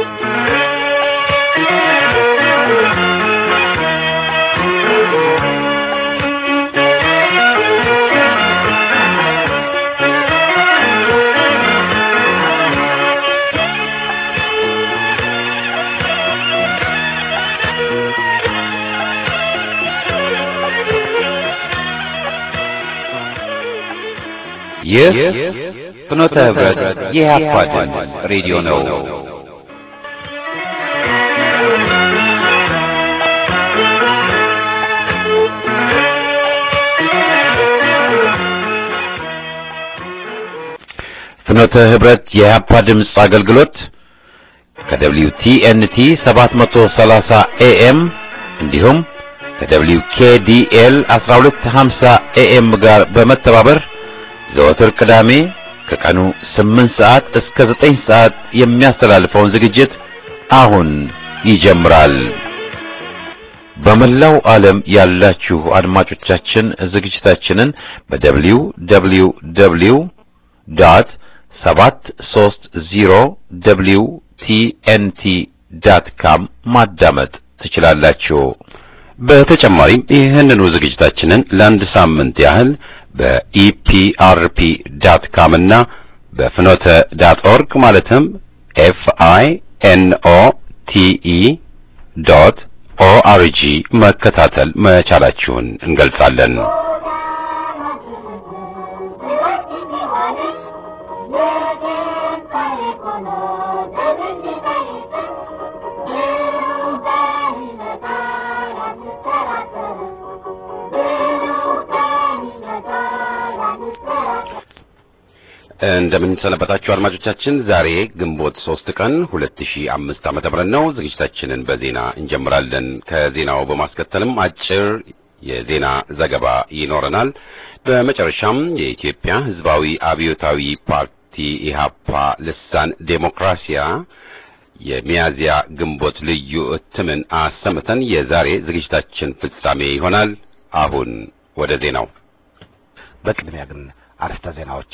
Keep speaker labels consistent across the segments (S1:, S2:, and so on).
S1: ይህ ፍኖተ ህብረት የኢህአፓ ድምፅ ሬዲዮ ነው። ፍኖተ ህብረት የኢህአፓ ድምፅ አገልግሎት ከደብሊው ቲኤንቲ 730 ኤኤም እንዲሁም ከደብሊው ኬዲኤል 1250 ኤኤም ጋር በመተባበር ዘወትር ቅዳሜ ከቀኑ 8 ሰዓት እስከ 9 ሰዓት የሚያስተላልፈውን ዝግጅት አሁን ይጀምራል። በመላው ዓለም ያላችሁ አድማጮቻችን ዝግጅታችንን በደብሊው ደብሊው ደብሊው ዶት 730 ደብሊው ቲኤንቲ ዳት ካም ማዳመጥ ትችላላችሁ። በተጨማሪም ይህንኑ ዝግጅታችንን ለአንድ ሳምንት ያህል በኢፒአርፒ ዳት ካም እና በፍኖተ ዳት ኦርግ ማለትም ኤፍ አይ ኤን ኦ ቲ ኢ ዶት ኦአርጂ መከታተል መቻላችሁን እንገልጻለን። እንደምን ሰነበታችሁ አድማጮቻችን። ዛሬ ግንቦት ሶስት ቀን ሁለት ሺህ አምስት ዓመተ ምህረት ነው። ዝግጅታችንን በዜና እንጀምራለን። ከዜናው በማስከተልም አጭር የዜና ዘገባ ይኖረናል። በመጨረሻም የኢትዮጵያ ሕዝባዊ አብዮታዊ ፓርቲ ኢህአፓ ልሳን ዴሞክራሲያ የሚያዝያ ግንቦት ልዩ እትምን አሰምተን የዛሬ ዝግጅታችን ፍጻሜ ይሆናል። አሁን ወደ ዜናው።
S2: በቅድሚያ ግን አርዕስተ ዜናዎች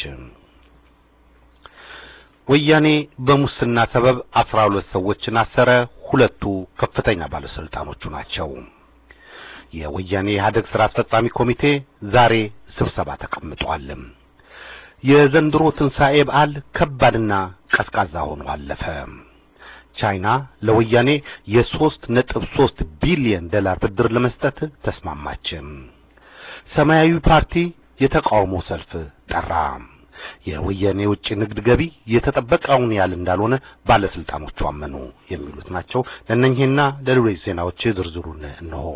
S2: ወያኔ በሙስና ሰበብ አስራ ሁለት ሰዎችን አሰረ። ሁለቱ ከፍተኛ ባለስልጣኖቹ ናቸው። የወያኔ ኢህአዴግ ስራ አስፈጻሚ ኮሚቴ ዛሬ ስብሰባ ተቀምጧል። የዘንድሮ ትንሣኤ በዓል ከባድና ቀዝቃዛ ሆኖ አለፈ። ቻይና ለወያኔ የሦስት ነጥብ ሦስት ቢሊዮን ዶላር ብድር ለመስጠት ተስማማች። ሰማያዊ ፓርቲ የተቃውሞ ሰልፍ ጠራ። የወያኔ የውጭ ንግድ ገቢ የተጠበቀውን ያህል እንዳልሆነ ባለስልጣኖቹ አመኑ። የሚሉት ናቸው። ለእነኚህና ለሌሎች ዜናዎች ዝርዝሩን እንሆ።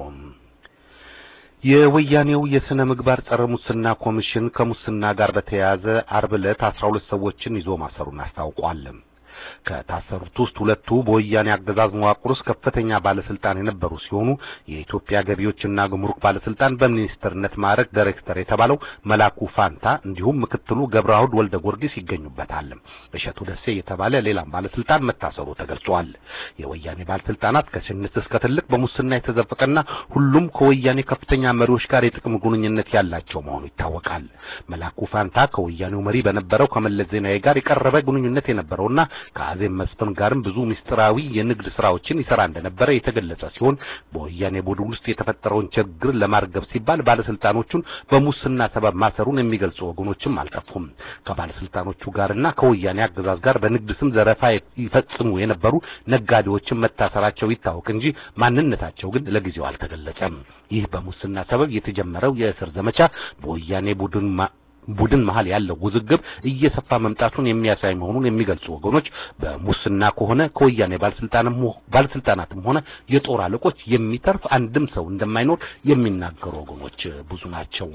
S2: የወያኔው የሥነ ምግባር ጸረ ሙስና ኮሚሽን ከሙስና ጋር በተያያዘ አርብ ዕለት አስራ ሁለት ሰዎችን ይዞ ማሰሩን አስታውቋል። ከታሰሩት ውስጥ ሁለቱ በወያኔ አገዛዝ መዋቅር ውስጥ ከፍተኛ ባለስልጣን የነበሩ ሲሆኑ የኢትዮጵያ ገቢዎችና ጉምሩክ ባለስልጣን በሚኒስትርነት ማዕረግ ዳይሬክተር የተባለው መላኩ ፋንታ እንዲሁም ምክትሉ ገብረአሁድ ወልደ ጊዮርጊስ ይገኙበታል። እሸቱ ደሴ የተባለ ሌላም ባለስልጣን መታሰሩ ተገልጿል። የወያኔ ባለስልጣናት ከትንሽ እስከ ትልቅ በሙስና የተዘፈቀና ሁሉም ከወያኔ ከፍተኛ መሪዎች ጋር የጥቅም ግንኙነት ያላቸው መሆኑ ይታወቃል። መላኩ ፋንታ ከወያኔው መሪ በነበረው ከመለስ ዜናዊ ጋር የቀረበ ግንኙነት የነበረውና ከአዜብ መስፍን ጋርም ብዙ ምስጢራዊ የንግድ ስራዎችን ይሰራ እንደነበረ የተገለጸ ሲሆን በወያኔ ቡድን ውስጥ የተፈጠረውን ችግር ለማርገብ ሲባል ባለስልጣኖቹን በሙስና ሰበብ ማሰሩን የሚገልጹ ወገኖችም አልጠፉም። ከባለስልጣኖቹ ጋርና ከወያኔ አገዛዝ ጋር በንግድ ስም ዘረፋ ይፈጽሙ የነበሩ ነጋዴዎችን መታሰራቸው ይታወቅ እንጂ ማንነታቸው ግን ለጊዜው አልተገለጸም። ይህ በሙስና ሰበብ የተጀመረው የእስር ዘመቻ በወያኔ ቡድን ቡድን መሃል ያለው ውዝግብ እየሰፋ መምጣቱን የሚያሳይ መሆኑን የሚገልጹ ወገኖች በሙስና ከሆነ ከወያኔ ባለስልጣንም ባለስልጣናትም ሆነ የጦር አለቆች የሚተርፍ አንድም ሰው እንደማይኖር የሚናገሩ ወገኖች ብዙ ናቸው።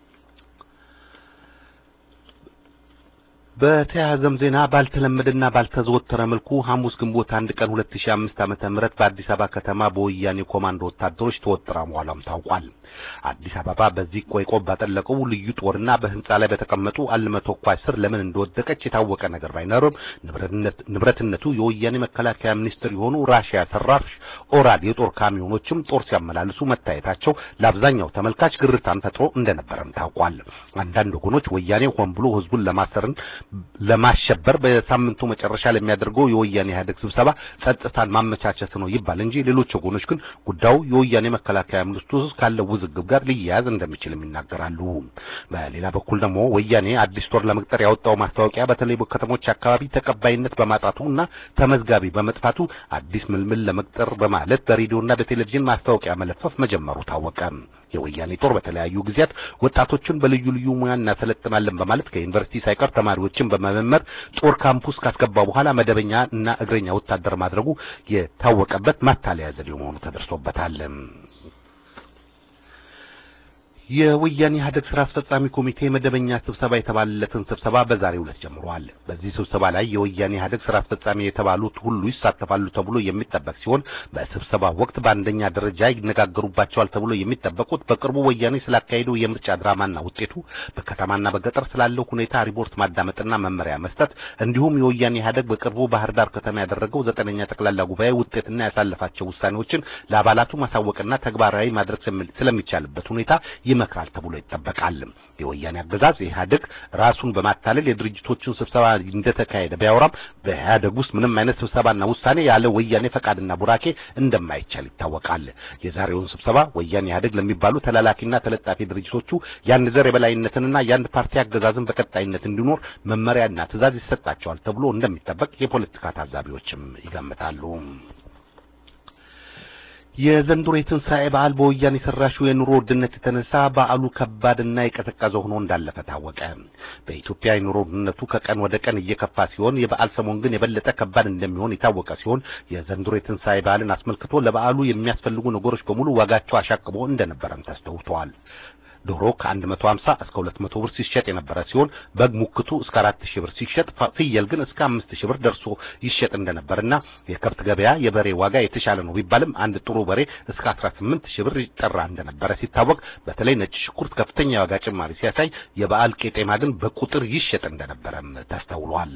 S2: በተያያዘም ዜና ባልተለመደና ባልተዘወተረ መልኩ ሐሙስ ግንቦት አንድ ቀን 2005 ዓመተ ምህረት በአዲስ አበባ ከተማ በወያኔ ኮማንዶ ወታደሮች ተወጥራ መዋሏም ታውቋል። አዲስ አበባ በዚህ ቆይቆብ ባጠለቀው ልዩ ጦርና በህንጻ ላይ በተቀመጡ አልመ ተኳሽ ስር ለምን እንደወደቀች የታወቀ ነገር ባይኖርም ንብረትነቱ የወያኔ መከላከያ ሚኒስትር የሆኑ ራሽያ ሰራሽ ኦራል የጦር ካሚዮኖችም ጦር ሲያመላልሱ መታየታቸው ለአብዛኛው ተመልካች ግርታን ፈጥሮ እንደነበረም ታውቋል። አንዳንድ ወገኖች ወያኔ ሆን ብሎ ህዝቡን ለማሰርን ለማሸበር በሳምንቱ መጨረሻ ለሚያደርገው የወያኔ ኢህአዴግ ስብሰባ ጸጥታን ማመቻቸት ነው ይባል እንጂ ሌሎች ወገኖች ግን ጉዳዩ የወያኔ መከላከያ ሚኒስትሩ ውስጥ ካለው ውዝግብ ጋር ሊያያዝ እንደሚችልም ይናገራሉ። በሌላ በኩል ደግሞ ወያኔ አዲስ ጦር ለመቅጠር ያወጣው ማስታወቂያ በተለይ በከተሞች አካባቢ ተቀባይነት በማጣቱ እና ተመዝጋቢ በመጥፋቱ አዲስ ምልምል ለመቅጠር በማለት በሬዲዮና በቴሌቪዥን ማስታወቂያ መለፈፍ መጀመሩ ታወቀ። የወያኔ ጦር በተለያዩ ጊዜያት ወጣቶችን በልዩ ልዩ ሙያ እናሰለጥናለን በማለት ከዩኒቨርሲቲ ሳይቀር ተማሪዎችን በመመመር ጦር ካምፑስ ካስገባ በኋላ መደበኛ እና እግረኛ ወታደር ማድረጉ የታወቀበት ማታለያ ዘዴ መሆኑ ተደርሶበታል። የወያኔ ኢህአዴግ ስራ አስፈጻሚ ኮሚቴ መደበኛ ስብሰባ የተባለለትን ስብሰባ በዛሬው ዕለት ጀምሯል። በዚህ ስብሰባ ላይ የወያኔ ኢህአዴግ ስራ አስፈጻሚ የተባሉት ሁሉ ይሳተፋሉ ተብሎ የሚጠበቅ ሲሆን በስብሰባ ወቅት በአንደኛ ደረጃ ይነጋገሩባቸዋል ተብሎ የሚጠበቁት በቅርቡ ወያኔ ስላካሄደው የምርጫ ድራማና ውጤቱ፣ በከተማና በገጠር ስላለው ሁኔታ ሪፖርት ማዳመጥና መመሪያ መስጠት እንዲሁም የወያኔ ኢህአዴግ በቅርቡ ባህር ዳር ከተማ ያደረገው ዘጠነኛ ጠቅላላ ጉባኤ ውጤትና ያሳለፋቸው ውሳኔዎችን ለአባላቱ ማሳወቅና ተግባራዊ ማድረግ ስለሚቻልበት ሁኔታ ይመክራል ተብሎ ይጠበቃል። የወያኔ አገዛዝ ኢህአዴግ ራሱን በማታለል የድርጅቶችን ስብሰባ እንደተካሄደ ቢያወራም በኢህአዴግ ውስጥ ምንም አይነት ስብሰባና ውሳኔ ያለ ወያኔ ፈቃድና ቡራኬ እንደማይቻል ይታወቃል። የዛሬውን ስብሰባ ወያኔ ኢህአዴግ ለሚባሉ ተላላኪና ተለጣፊ ድርጅቶቹ የአንድ ዘር የበላይነትንና የአንድ ፓርቲ አገዛዝን በቀጣይነት እንዲኖር መመሪያና ትዕዛዝ ይሰጣቸዋል ተብሎ እንደሚጠበቅ የፖለቲካ ታዛቢዎችም ይገምታሉ። የዘንድሮ የትንሣኤ በዓል በወያኔ ሰራሹ የኑሮ ውድነት የተነሳ በዓሉ ከባድና የቀዘቀዘ ሆኖ እንዳለፈ ታወቀ። በኢትዮጵያ የኑሮ ውድነቱ ከቀን ወደ ቀን እየከፋ ሲሆን የበዓል ሰሞን ግን የበለጠ ከባድ እንደሚሆን የታወቀ ሲሆን የዘንድሮ የትንሣኤ በዓልን አስመልክቶ ለበዓሉ የሚያስፈልጉ ነገሮች በሙሉ ዋጋቸው አሻቅቦ እንደነበረም ተስተውተዋል። ዶሮ ከ150 እስከ 200 ብር ሲሸጥ የነበረ ሲሆን በግ ሙክቱ እስከ 4000 ብር ሲሸጥ ፍየል ግን እስከ 5000 ብር ደርሶ ይሸጥ እንደነበርና የከብት ገበያ የበሬ ዋጋ የተሻለ ነው ቢባልም አንድ ጥሩ በሬ እስከ 18000 ብር ይጠራ እንደነበረ ሲታወቅ በተለይ ነጭ ሽንኩርት ከፍተኛ ዋጋ ጭማሪ ሲያሳይ የበዓል ቄጤማ ግን በቁጥር ይሸጥ እንደነበረም ተስተውሏል።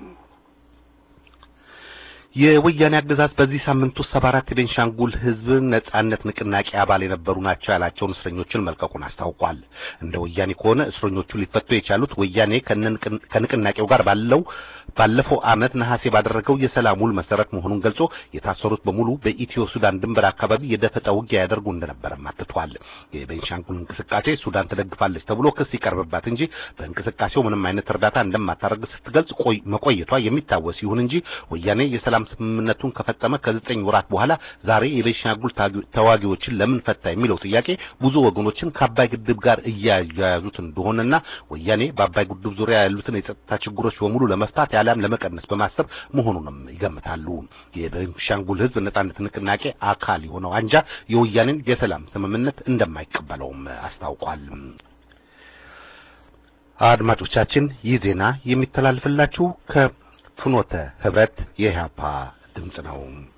S2: የወያኔ አገዛዝ በዚህ ሳምንት ውስጥ ሰባ አራት የቤንሻንጉል ሕዝብ ነጻነት ንቅናቄ አባል የነበሩ ናቸው ያላቸውን እስረኞችን መልቀቁን አስታውቋል። እንደ ወያኔ ከሆነ እስረኞቹ ሊፈቱ የቻሉት ወያኔ ከንቅናቄው ጋር ባለው ባለፈው ዓመት ነሐሴ ባደረገው የሰላም ውል መሰረት መሆኑን ገልጾ የታሰሩት በሙሉ በኢትዮ ሱዳን ድንበር አካባቢ የደፈጣ ውጊያ ያደርጉ እንደነበረም አትቷል። የቤንሻንጉል እንቅስቃሴ ሱዳን ትደግፋለች ተብሎ ክስ ይቀርብባት እንጂ በእንቅስቃሴው ምንም አይነት እርዳታ እንደማታደርግ ስትገልጽ መቆየቷ የሚታወስ ይሁን እንጂ ወያኔ የሰላም ስምምነቱን ከፈጸመ ከዘጠኝ ወራት በኋላ ዛሬ የቤንሻንጉል ተዋጊዎችን ለምን ፈታ የሚለው ጥያቄ ብዙ ወገኖችን ከአባይ ግድብ ጋር እያያያዙት እንደሆነና ወያኔ በአባይ ግድብ ዙሪያ ያሉትን የጸጥታ ችግሮች በሙሉ ለመፍታት ያለም ለመቀነስ በማሰብ መሆኑንም ይገምታሉ። የቤንሻንጉል ሕዝብ ነጻነት ንቅናቄ አካል የሆነው አንጃ የወያኔን የሰላም ስምምነት እንደማይቀበለውም አስታውቋል። አድማጮቻችን ይህ ዜና የሚተላልፍላችሁ ከፍኖተ ህብረት የኢህአፓ ድምጽ ነው።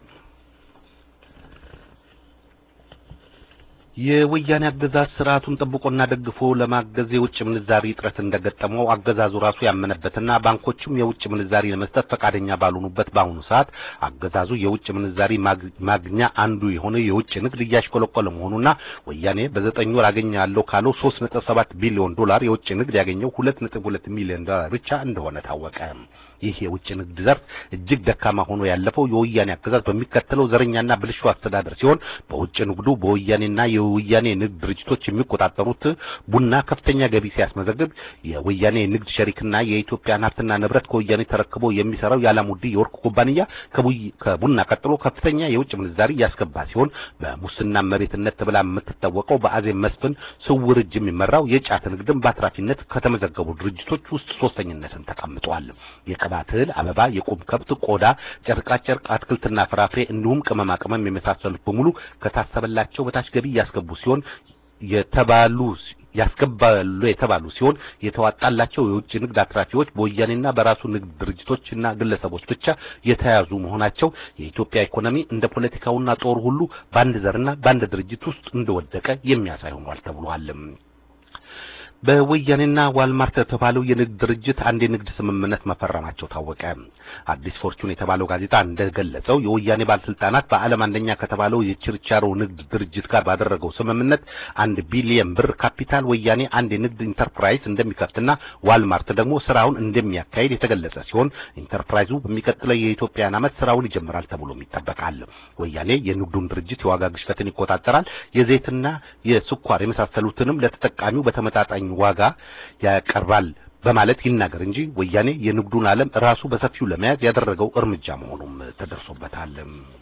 S2: የወያኔ አገዛዝ ስርዓቱን ጠብቆና ደግፎ ለማገዝ የውጭ ምንዛሪ እጥረት እንደገጠመው አገዛዙ ራሱ ያመነበትና ባንኮችም የውጭ ምንዛሪ ለመስጠት ፈቃደኛ ባልሆኑበት በአሁኑ ሰዓት አገዛዙ የውጭ ምንዛሪ ማግኛ አንዱ የሆነ የውጭ ንግድ እያሽቆለቆለ መሆኑና ወያኔ በዘጠኝ ወር አገኛለሁ ካለው 3.7 ቢሊዮን ዶላር የውጭ ንግድ ያገኘው 2.2 ሚሊዮን ዶላር ብቻ እንደሆነ ታወቀ። ይህ የውጭ ንግድ ዘርፍ እጅግ ደካማ ሆኖ ያለፈው የወያኔ አገዛዝ በሚከተለው ዘረኛና ብልሹ አስተዳደር ሲሆን በውጭ ንግዱ በወያኔና የወያኔ ንግድ ድርጅቶች የሚቆጣጠሩት ቡና ከፍተኛ ገቢ ሲያስመዘግብ የወያኔ ንግድ ሸሪክና የኢትዮጵያን ሀብትና ንብረት ከወያኔ ተረክቦ የሚሰራው የዓላሙዲ የወርቅ ኩባንያ ከቡና ቀጥሎ ከፍተኛ የውጭ ምንዛሪ ያስገባ ሲሆን በሙስና መቤትነት ተብላ የምትታወቀው በአዜብ መስፍን ስውር እጅ የሚመራው የጫት ንግድን በአትራፊነት ከተመዘገቡ ድርጅቶች ውስጥ ሶስተኝነትን ተቀምጧል። የቅባት እህል፣ አበባ፣ የቁም ከብት ቆዳ፣ ጨርቃጨርቅ፣ አትክልትና ፍራፍሬ እንዲሁም ቅመማ ቅመም የመሳሰሉት በሙሉ ከታሰበላቸው በታች ገቢ ያስገቡ ሲሆን የተባሉ ያስገባሉ የተባሉ ሲሆን የተዋጣላቸው የውጭ ንግድ አትራፊዎች በወያኔና በራሱ ንግድ ድርጅቶችና ግለሰቦች ብቻ የተያዙ መሆናቸው የኢትዮጵያ ኢኮኖሚ እንደ ፖለቲካውና ጦር ሁሉ በአንድ ዘርና በአንድ ድርጅት ውስጥ እንደወደቀ የሚያሳይ ሆኗል ተብሏል። በወያኔና ዋልማርት የተባለው የንግድ ድርጅት አንድ የንግድ ስምምነት መፈረማቸው ታወቀ። አዲስ ፎርቹን የተባለው ጋዜጣ እንደገለጸው የወያኔ ባለስልጣናት በዓለም አንደኛ ከተባለው የችርቻሮ ንግድ ድርጅት ጋር ባደረገው ስምምነት አንድ ቢሊየን ብር ካፒታል ወያኔ አንድ የንግድ ኢንተርፕራይዝ እንደሚከፍትና ዋልማርት ደግሞ ስራውን እንደሚያካሂድ የተገለጸ ሲሆን ኢንተርፕራይዙ በሚቀጥለው የኢትዮጵያን ዓመት ስራውን ይጀምራል ተብሎም ይጠበቃል። ወያኔ የንግዱን ድርጅት የዋጋ ግሽበትን ይቆጣጠራል፣ የዘይትና የስኳር የመሳሰሉትንም ለተጠቃሚው በተመጣጣኝ ዋጋ ያቀርባል በማለት ይናገር እንጂ ወያኔ የንግዱን ዓለም ራሱ በሰፊው ለመያዝ ያደረገው እርምጃ መሆኑም ተደርሶበታል።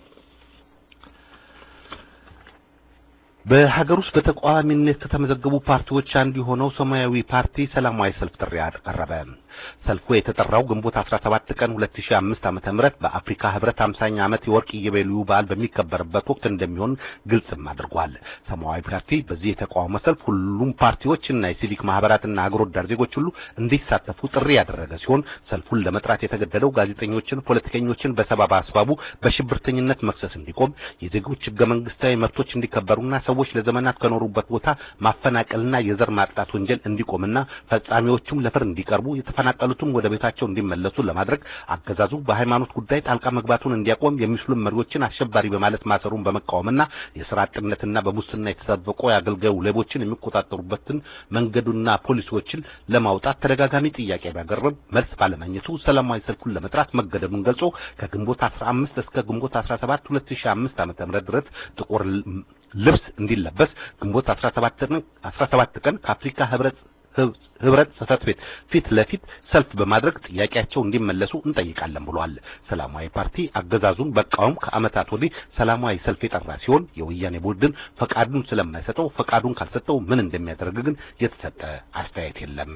S2: በሀገር ውስጥ በተቃዋሚነት ከተመዘገቡ ፓርቲዎች አንዱ የሆነው ሰማያዊ ፓርቲ ሰላማዊ ሰልፍ ጥሪ አቀረበ። ሰልፉ የተጠራው ግንቦት 17 ቀን 2005 ዓመተ ምህረት በአፍሪካ ህብረት 50ኛ ዓመት የወርቅ ኢዮቤልዩ በዓል በሚከበርበት ወቅት እንደሚሆን ግልጽም አድርጓል። ሰማያዊ ፓርቲ በዚህ የተቃውሞ ሰልፍ ሁሉም ፓርቲዎችና የሲቪክ ማህበራትና አገር ወዳድ ዜጎች ሁሉ እንዲሳተፉ ጥሪ ያደረገ ሲሆን ሰልፉን ለመጥራት የተገደደው ጋዜጠኞችን፣ ፖለቲከኞችን በሰበብ አስባቡ በሽብርተኝነት መክሰስ እንዲቆም፣ የዜጎች ህገ መንግስታዊ መብቶች እንዲከበሩና ሰዎች ለዘመናት ከኖሩበት ቦታ ማፈናቀልና የዘር ማጥቃት ወንጀል እንዲቆምና ፈጻሚዎቹም ለፍርድ እንዲቀርቡ የተፈናቀሉትም ወደ ቤታቸው እንዲመለሱ ለማድረግ አገዛዙ በሃይማኖት ጉዳይ ጣልቃ መግባቱን እንዲያቆም የሚስሉም መሪዎችን አሸባሪ በማለት ማሰሩን በመቃወምና የስራ አጥነትና በሙስና የተሰበቁ የአገልጋዩ ሌቦችን የሚቆጣጠሩበትን መንገዱና ፖሊሲዎችን ለማውጣት ተደጋጋሚ ጥያቄ ቢያቀርብም መልስ ባለማግኘቱ ሰላማዊ ሰልፉን ለመጥራት መገደዱን ገልጾ ከግንቦት 15 እስከ ግንቦት 17 2005 ዓ.ም ድረስ ጥቁር ልብስ እንዲለበስ ግንቦት 17 17 ቀን ከአፍሪካ ህብረት ህብረት ጽሕፈት ቤት ፊት ለፊት ሰልፍ በማድረግ ጥያቄያቸው እንዲመለሱ እንጠይቃለን ብሏል። ሰላማዊ ፓርቲ አገዛዙን በቃውም ከዓመታት ወዲህ ሰላማዊ ሰልፍ የጠራ ሲሆን የወያኔ ቡድን ፈቃዱን ስለማይሰጠው ፈቃዱን ካልሰጠው ምን እንደሚያደርግ ግን የተሰጠ አስተያየት የለም።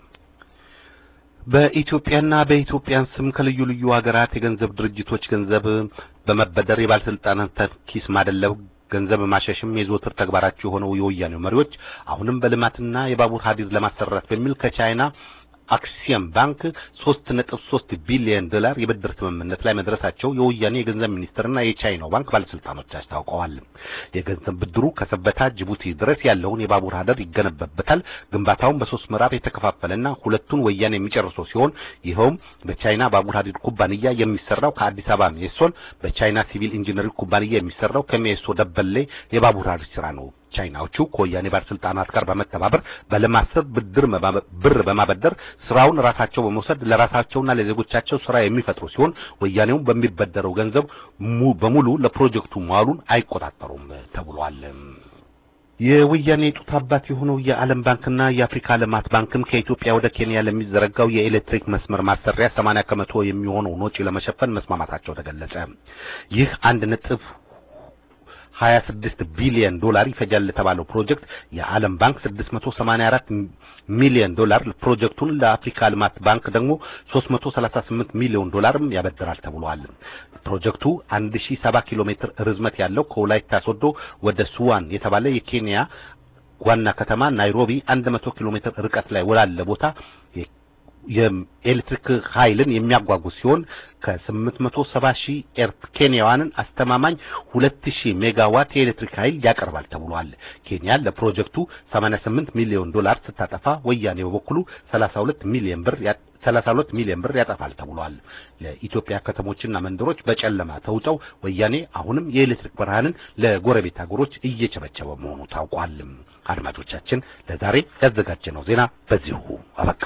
S2: በኢትዮጵያና በኢትዮጵያን ስም ከልዩ ልዩ ሀገራት የገንዘብ ድርጅቶች ገንዘብ በመበደር የባለስልጣናት ኪስ ማደለብ ገንዘብ ማሸሽም የዘወትር ተግባራቸው የሆነው የወያኔው መሪዎች አሁንም በልማትና የባቡር ሀዲድ ለማሰራት በሚል ከቻይና አክሲየም ባንክ 3.3 ቢሊዮን ዶላር የብድር ስምምነት ላይ መድረሳቸው የወያኔ የገንዘብ ሚኒስትርና የቻይናው ባንክ ባለስልጣኖች አስታውቀዋል። የገንዘብ ብድሩ ከሰበታ ጅቡቲ ድረስ ያለውን የባቡር ሀዲድ ይገነባበታል። ግንባታውን በሶስት ምዕራፍ የተከፋፈለና ሁለቱን ወያኔ የሚጨርሰው ሲሆን ይኸውም በቻይና ባቡር ሀዲድ ኩባንያ የሚሰራው ከአዲስ አበባ ሜሶን፣ በቻይና ሲቪል ኢንጂነሪንግ ኩባንያ የሚሰራው ከሜሶ ደበሌ የባቡር ሀዲድ ስራ ነው። ቻይናዎቹ ከወያኔ ባለስልጣናት ጋር በመተባበር በልማት ስር ብድር ብር በማበደር ስራውን ራሳቸው በመውሰድ ለራሳቸውና ለዜጎቻቸው ስራ የሚፈጥሩ ሲሆን ወያኔውን በሚበደረው ገንዘብ በሙሉ ለፕሮጀክቱ መዋሉን አይቆጣጠሩም ተብሏል። የወያኔ ጡት አባት የሆነው የዓለም ባንክና የአፍሪካ ልማት ባንክም ከኢትዮጵያ ወደ ኬንያ ለሚዘረጋው የኤሌክትሪክ መስመር ማሰሪያ 80 ከመቶ የሚሆነውን ወጪ ለመሸፈን መስማማታቸው ተገለጸ። ይህ አንድ ነጥብ 26 ቢሊዮን ዶላር ይፈጃል ለተባለው ፕሮጀክት የዓለም ባንክ 684 ሚሊዮን ዶላር ፕሮጀክቱን ለአፍሪካ ልማት ባንክ ደግሞ 338 ሚሊዮን ዶላርም ያበድራል ተብሏል። ፕሮጀክቱ 1070 ኪሎ ሜትር ርዝመት ያለው ከወላይታ ሶዶ ወደ ሱዋን የተባለ የኬንያ ዋና ከተማ ናይሮቢ 100 ኪሎ ሜትር ርቀት ላይ ወላለ ቦታ የኤሌክትሪክ ኃይልን የሚያጓጉዝ ሲሆን ከ870 ሺህ ኬንያውያንን አስተማማኝ 2000 ሜጋዋት የኤሌክትሪክ ኃይል ያቀርባል ተብሏል። ኬንያ ለፕሮጀክቱ 88 ሚሊዮን ዶላር ስታጠፋ ወያኔ በበኩሉ 32 ሚሊዮን ብር 32 ሚሊዮን ብር ያጠፋል ተብሏል። ለኢትዮጵያ ከተሞችና መንደሮች በጨለማ ተውጠው ወያኔ አሁንም የኤሌክትሪክ ብርሃንን ለጎረቤት ሀገሮች እየቸበቸበ መሆኑ ታውቋል። አድማጮቻችን ለዛሬ ያዘጋጀነው ዜና በዚሁ አበቃ።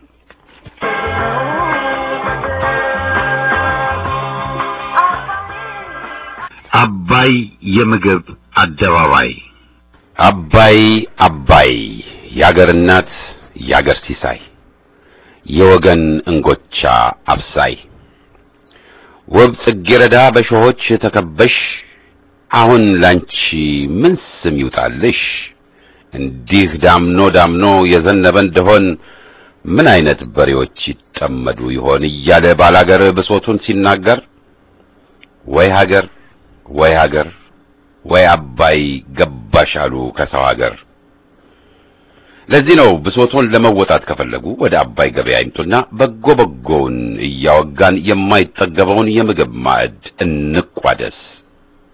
S3: አባይ የምግብ አደባባይ
S1: አባይ አባይ የአገር እናት የአገር ሲሳይ የወገን እንጎቻ አብሳይ ውብ ጽጌረዳ በሾሆች ተከበሽ አሁን ላንቺ ምን ስም ይውጣልሽ? እንዲህ ዳምኖ ዳምኖ የዘነበ እንደሆን ምን አይነት በሬዎች ይጠመዱ ይሆን እያለ ባላገር ብሶቱን ሲናገር ወይ ሀገር ወይ ሀገር ወይ አባይ ገባሽ አሉ ከሰው ሀገር። ለዚህ ነው ብሶቶን ለመወጣት ከፈለጉ ወደ አባይ ገበያ ይምጡና በጎ በጎውን እያወጋን የማይጠገበውን የምግብ ማዕድ እንቋደስ።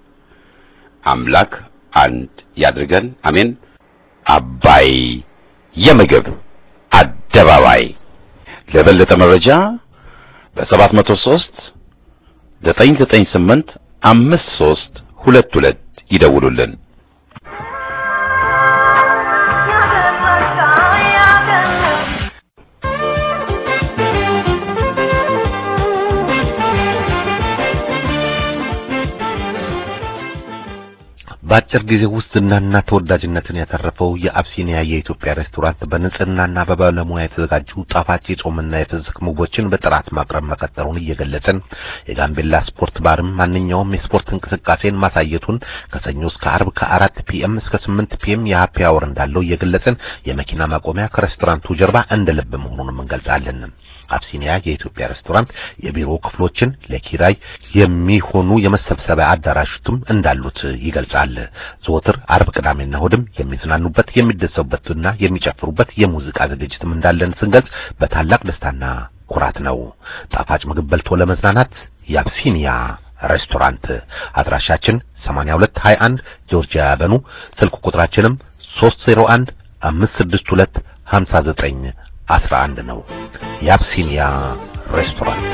S1: አምላክ አንድ ያድርገን፣ አሜን። አባይ የምግብ አደባባይ ለበለጠ መረጃ በ703 998 53 22 ይደውሉልን።
S2: በአጭር ጊዜ ውስጥ ዝናና ተወዳጅነትን ያተረፈው የአብሲኒያ የኢትዮጵያ ሬስቶራንት በንጽህናና በባለሙያ የተዘጋጁ ጣፋጭ የጾምና የፍስክ ምግቦችን በጥራት ማቅረብ መቀጠሉን እየገለጽን የጋምቤላ ስፖርት ባርም ማንኛውም የስፖርት እንቅስቃሴን ማሳየቱን ከሰኞ እስከ አርብ ከአራት ፒኤም እስከ ስምንት ፒኤም የሀፒ አወር እንዳለው እየገለጽን የመኪና ማቆሚያ ከሬስቶራንቱ ጀርባ እንደ ልብ መሆኑንም እንገልጻለን። አብሲኒያ የኢትዮጵያ ሬስቶራንት የቢሮ ክፍሎችን ለኪራይ የሚሆኑ የመሰብሰቢያ አዳራሾችም እንዳሉት ይገልጻል። ዘወትር አርብ፣ ቅዳሜና እሑድም የሚዝናኑበት የሚደሰቡበትና የሚጨፍሩበት የሙዚቃ ዝግጅትም እንዳለን ስንገልጽ በታላቅ ደስታና ኩራት ነው። ጣፋጭ ምግብ በልቶ ለመዝናናት የአብሲኒያ ሬስቶራንት አድራሻችን 8221 ጆርጂያ ያበኑ ስልክ ቁጥራችንም 301 562 59 አስራ አንድ ነው። የአብሲኒያ ሬስቶራንት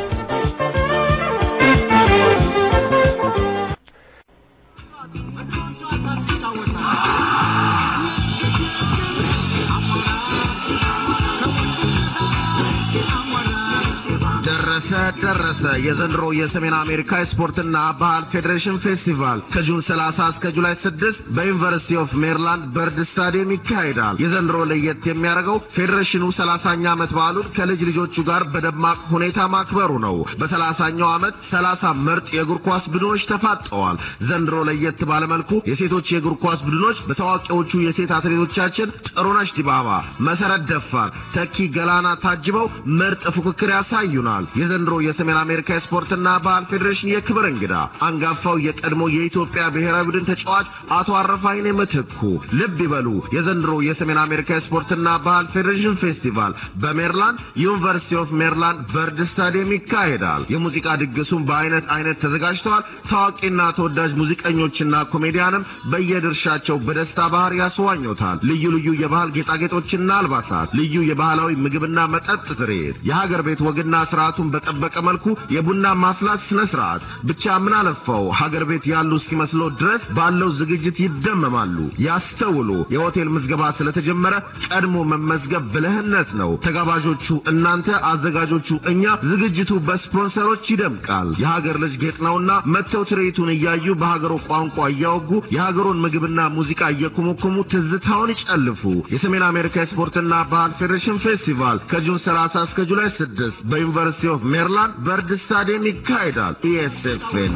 S4: ደረሰ ደረሰ የዘንድሮ የሰሜን አሜሪካ የስፖርትና ባህል ፌዴሬሽን ፌስቲቫል ከጁን 30 እስከ ጁላይ 6 በዩኒቨርሲቲ ኦፍ ሜሪላንድ በርድ ስታዲየም ይካሄዳል። የዘንድሮ ለየት የሚያደርገው ፌዴሬሽኑ 30ኛ ዓመት በዓሉን ከልጅ ልጆቹ ጋር በደማቅ ሁኔታ ማክበሩ ነው። በ30ኛው ዓመት 30 ምርጥ የእግር ኳስ ቡድኖች ተፋጠዋል። ዘንድሮ ለየት ባለመልኩ የሴቶች የእግር ኳስ ቡድኖች በታዋቂዎቹ የሴት አትሌቶቻችን ጥሩነሽ ዲባባ፣ መሰረት ደፋር፣ ተኪ ገላና ታጅበው ምርጥ ፉክክር ያሳዩናል። የዘንድሮ የሰሜን አሜሪካ የስፖርትና ባህል ፌዴሬሽን የክብር እንግዳ አንጋፋው የቀድሞ የኢትዮጵያ ብሔራዊ ቡድን ተጫዋች አቶ አረፋይኔ ምትኩ። ልብ ይበሉ፣ የዘንድሮ የሰሜን አሜሪካ የስፖርትና ባህል ፌዴሬሽን ፌስቲቫል በሜሪላንድ ዩኒቨርሲቲ ኦፍ ሜሪላንድ በርድ ስታዲየም ይካሄዳል። የሙዚቃ ድግሱም በአይነት አይነት ተዘጋጅተዋል። ታዋቂና ተወዳጅ ሙዚቀኞችና ኮሜዲያንም በየድርሻቸው በደስታ ባህር ያስዋኙታል። ልዩ ልዩ የባህል ጌጣጌጦችና አልባሳት፣ ልዩ የባህላዊ ምግብና መጠጥ ትርኢት፣ የሀገር ቤት ወግና ስርዓቱን በጠበቀ መልኩ የቡና ማፍላት ስነ ስርዓት ብቻ ምን አለፋው ሀገር ቤት ያሉ እስኪመስሎ ድረስ ባለው ዝግጅት ይደመማሉ። ያስተውሉ፣ የሆቴል ምዝገባ ስለተጀመረ ቀድሞ መመዝገብ ብልህነት ነው። ተጋባዦቹ እናንተ፣ አዘጋጆቹ እኛ። ዝግጅቱ በስፖንሰሮች ይደምቃል። የሀገር ልጅ ጌጥ ነውና መጥተው ትርኢቱን እያዩ በሀገሩ ቋንቋ እያወጉ የሀገሩን ምግብና ሙዚቃ እየኮመኮሙ ትዝታውን ይጨልፉ። የሰሜን አሜሪካ የስፖርትና ባህል ፌዴሬሽን ፌስቲቫል ከጁን 30 እስከ ጁላይ 6 በዩኒቨርሲቲ ኦፍ ሜሪላንድ በርድ ስታዲየም ይካሄዳል። ኢኤስኤፍኤን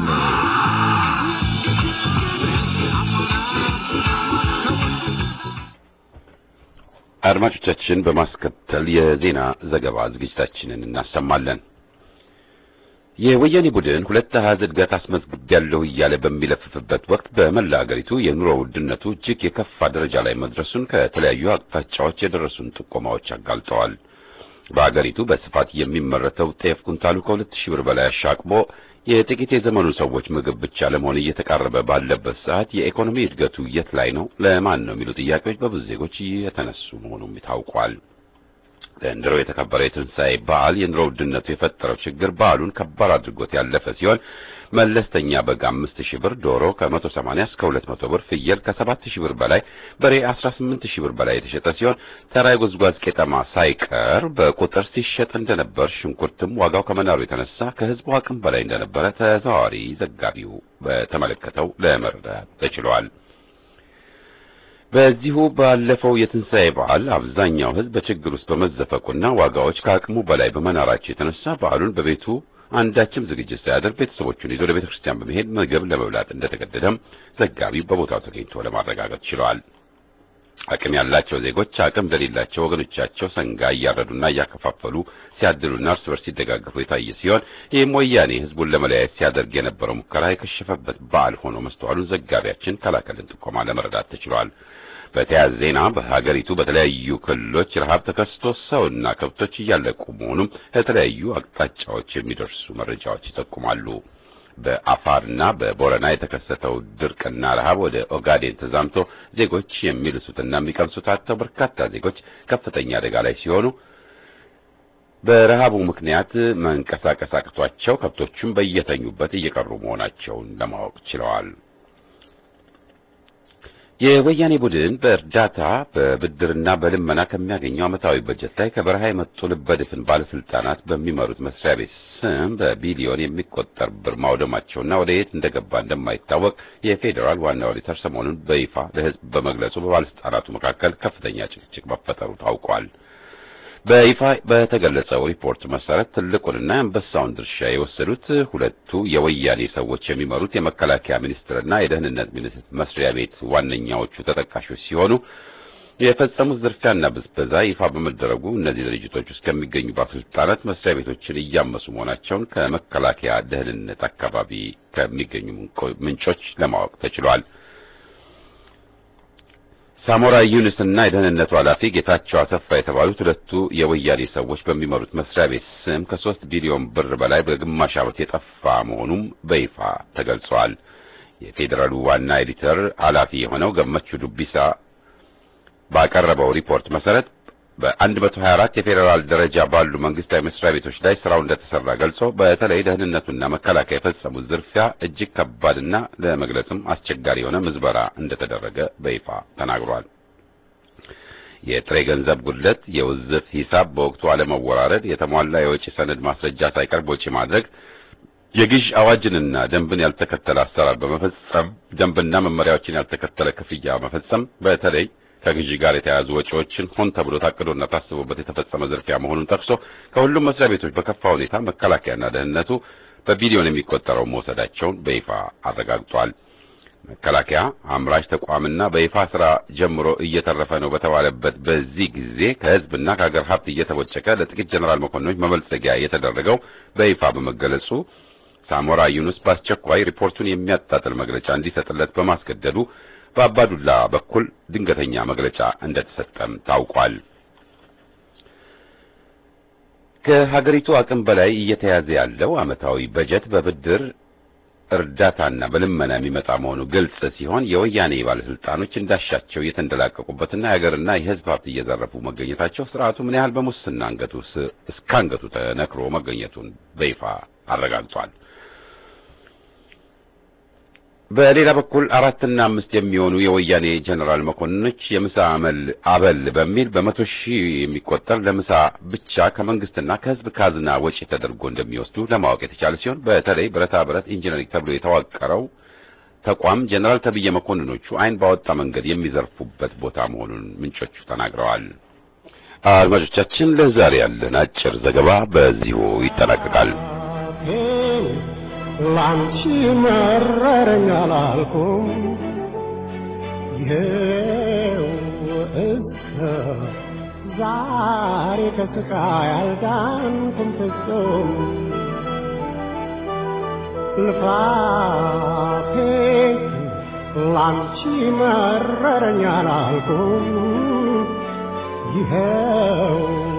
S1: አድማጮቻችን በማስከተል የዜና ዘገባ ዝግጅታችንን እናሰማለን። የወያኔ ቡድን ሁለት አሃዝ እድገት አስመዝግቤያለሁ እያለ በሚለፍፍበት ወቅት በመላ አገሪቱ የኑሮ ውድነቱ እጅግ የከፋ ደረጃ ላይ መድረሱን ከተለያዩ አቅጣጫዎች የደረሱን ጥቆማዎች አጋልጠዋል። በአገሪቱ በስፋት የሚመረተው ጤፍ ኩንታሉ ከሁለት ሺህ ብር በላይ አሻቅቦ የጥቂት የዘመኑ ሰዎች ምግብ ብቻ ለመሆን እየተቃረበ ባለበት ሰዓት የኢኮኖሚ እድገቱ የት ላይ ነው? ለማን ነው? የሚሉ ጥያቄዎች በብዙ ዜጎች የተነሱ መሆኑም ታውቋል። ዘንድሮ የተከበረ የትንሣኤ በዓል የኑሮ ውድነቱ የፈጠረው ችግር በዓሉን ከባድ አድርጎት ያለፈ ሲሆን መለስተኛ በግ አምስት ሺህ ብር፣ ዶሮ ከመቶ ሰማንያ እስከ ሁለት መቶ ብር፣ ፍየል ከሰባት ሺህ ብር በላይ፣ በሬ አስራ ስምንት ሺህ ብር በላይ የተሸጠ ሲሆን ተራ የጉዝጓዝ ቄጠማ ሳይቀር በቁጥር ሲሸጥ እንደነበር፣ ሽንኩርትም ዋጋው ከመናሩ የተነሳ ከሕዝቡ አቅም በላይ እንደነበረ ተዘዋዋሪ ዘጋቢው በተመለከተው ለመረዳት ተችሏል። በዚሁ ባለፈው የትንሣኤ በዓል አብዛኛው ሕዝብ በችግር ውስጥ በመዘፈቁና ዋጋዎች ከአቅሙ በላይ በመናራቸው የተነሳ በዓሉን በቤቱ አንዳችም ዝግጅት ሳያደርግ ቤተሰቦቹን ይዞ ለቤተ ክርስቲያን በመሄድ ምግብ ለመብላት እንደተገደደም ዘጋቢው በቦታው ተገኝቶ ለማረጋገጥ ችለዋል። አቅም ያላቸው ዜጎች አቅም ለሌላቸው ወገኖቻቸው ሰንጋ እያረዱና እያከፋፈሉ ሲያድሉና እርስ በርስ ሲደጋገፉ የታየ ሲሆን ይህም ወያኔ ሕዝቡን ለመለያየት ሲያደርግ የነበረው ሙከራ የከሸፈበት በዓል ሆኖ መስተዋሉን ዘጋቢያችን ከላከልን ጥቆማ ለመረዳት ተችሏል። በተያያዘ ዜና በሀገሪቱ በተለያዩ ክልሎች ረሃብ ተከስቶ ሰውና ከብቶች እያለቁ መሆኑም ከተለያዩ አቅጣጫዎች የሚደርሱ መረጃዎች ይጠቁማሉ። በአፋርና በቦረና የተከሰተው ድርቅና ረሃብ ወደ ኦጋዴን ተዛምቶ ዜጎች የሚልሱትና የሚቀምሱት አጥተው በርካታ ዜጎች ከፍተኛ አደጋ ላይ ሲሆኑ በረሃቡ ምክንያት መንቀሳቀስ አቅቷቸው ከብቶቹም በየተኙበት እየቀሩ መሆናቸውን ለማወቅ ችለዋል። የወያኔ ቡድን በእርዳታ በብድርና በልመና ከሚያገኘው ዓመታዊ በጀት ላይ ከበረሃ የመጡ ልበድፍን ባለስልጣናት በሚመሩት መስሪያ ቤት ስም በቢሊዮን የሚቆጠር ብር ማውደማቸውና ወደ የት እንደገባ እንደማይታወቅ የፌዴራል ዋና ኦዲተር ሰሞኑን በይፋ ለሕዝብ በመግለጹ በባለስልጣናቱ መካከል ከፍተኛ ጭቅጭቅ መፈጠሩ ታውቋል። በይፋ በተገለጸው ሪፖርት መሰረት ትልቁንና የአንበሳውን ድርሻ የወሰዱት ሁለቱ የወያኔ ሰዎች የሚመሩት የመከላከያ ሚኒስቴርና የደህንነት ሚኒስቴር መስሪያ ቤት ዋነኛዎቹ ተጠቃሾች ሲሆኑ የፈጸሙት ዝርፊያና ብዝበዛ ይፋ በመደረጉ እነዚህ ድርጅቶች ውስጥ ከሚገኙ ባለስልጣናት መስሪያ ቤቶችን እያመሱ መሆናቸውን ከመከላከያ ደህንነት አካባቢ ከሚገኙ ምንጮች ለማወቅ ተችሏል። ሳሞራ ዩኑስ እና የደህንነቱ ኃላፊ ጌታቸው አሰፋ የተባሉት ሁለቱ የወያኔ ሰዎች በሚመሩት መስሪያ ቤት ስም ከሶስት ቢሊዮን ብር በላይ በግማሽ ዓመት የጠፋ መሆኑም በይፋ ተገልጿል። የፌዴራሉ ዋና ኤዲተር ኃላፊ የሆነው ገመቹ ዱቢሳ ባቀረበው ሪፖርት መሰረት በ124 የፌዴራል ደረጃ ባሉ መንግስታዊ መስሪያ ቤቶች ላይ ስራው እንደተሰራ ገልጾ በተለይ ደህንነቱና መከላከያ የፈጸሙት ዝርፊያ እጅግ ከባድና ለመግለጽም አስቸጋሪ የሆነ ምዝበራ እንደተደረገ በይፋ ተናግሯል። የጥሬ ገንዘብ ጉድለት፣ የውዝፍ ሂሳብ በወቅቱ አለመወራረድ፣ የተሟላ የወጪ ሰነድ ማስረጃ ሳይቀር ወጪ ማድረግ፣ የግዥ አዋጅንና ደንብን ያልተከተለ አሰራር በመፈጸም ደንብና መመሪያዎችን ያልተከተለ ክፍያ መፈጸም በተለይ ከግዢ ጋር የተያያዙ ወጪዎችን ሆን ተብሎ ታቅዶና ታስቦበት የተፈጸመ ዝርፊያ መሆኑን ጠቅሶ ከሁሉም መስሪያ ቤቶች በከፋ ሁኔታ መከላከያና ደህንነቱ በቢሊዮን የሚቆጠረው መውሰዳቸውን በይፋ አረጋግጧል። መከላከያ አምራች ተቋምና በይፋ ስራ ጀምሮ እየተረፈ ነው በተባለበት በዚህ ጊዜ ከህዝብና ከሀገር ሀብት እየተቦጨቀ ለጥቂት ጀነራል መኮንኖች መበልጸጊያ የተደረገው በይፋ በመገለጹ ሳሞራ ዩኑስ በአስቸኳይ ሪፖርቱን የሚያጣጥል መግለጫ እንዲሰጥለት በማስገደዱ በአባዱላ በኩል ድንገተኛ መግለጫ እንደተሰጠም ታውቋል። ከሀገሪቱ አቅም በላይ እየተያዘ ያለው ዓመታዊ በጀት በብድር እርዳታና በልመና የሚመጣ መሆኑ ግልጽ ሲሆን የወያኔ ባለስልጣኖች እንዳሻቸው እየተንደላቀቁበትና የሀገርና የህዝብ ሀብት እየዘረፉ መገኘታቸው ስርዓቱ ምን ያህል በሙስና አንገቱ እስከ አንገቱ ተነክሮ መገኘቱን በይፋ አረጋግጧል። በሌላ በኩል አራትና አምስት የሚሆኑ የወያኔ ጀነራል መኮንኖች የምሳ አመል አበል በሚል በመቶ ሺህ የሚቆጠር ለምሳ ብቻ ከመንግስትና ከህዝብ ካዝና ወጪ ተደርጎ እንደሚወስዱ ለማወቅ የተቻለ ሲሆን በተለይ ብረታ ብረት ኢንጂነሪንግ ተብሎ የተዋቀረው ተቋም ጀነራል ተብዬ መኮንኖቹ አይን ባወጣ መንገድ የሚዘርፉበት ቦታ መሆኑን ምንጮቹ ተናግረዋል። አድማጮቻችን፣ ለዛሬ ያለን አጭር ዘገባ በዚሁ ይጠናቀቃል።
S5: ላንቺ መረረኝ አላልኩም ይኸው እስከ ዛሬ ከስቃይ አልዳንኩም ፍጹም ልፋቴ ላንቺ መረረኝ አላልኩም ይኸው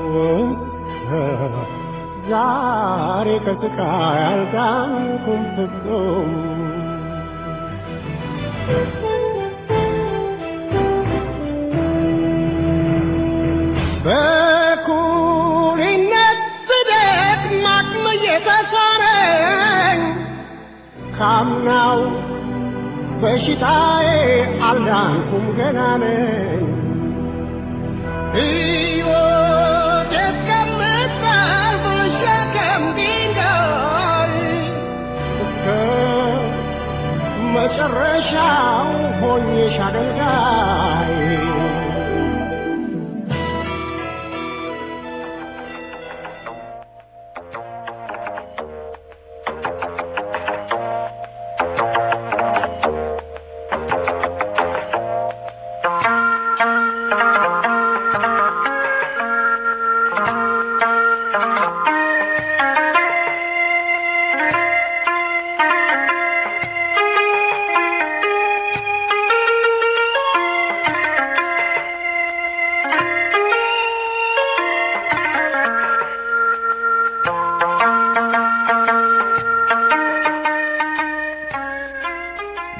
S5: እስከ ዛሬ ከስቃይ አልዳንኩም ፍጹም በኩሪነት ስደት ማቅም እየተሳነኝ ካምናው በሽታዬ አልዳንኩም ገና ነኝ ሕይወት እስከምታልፍ ሸከም ድንጋይ እስከ መጨረሻው ሆኜሽ አገልጋይ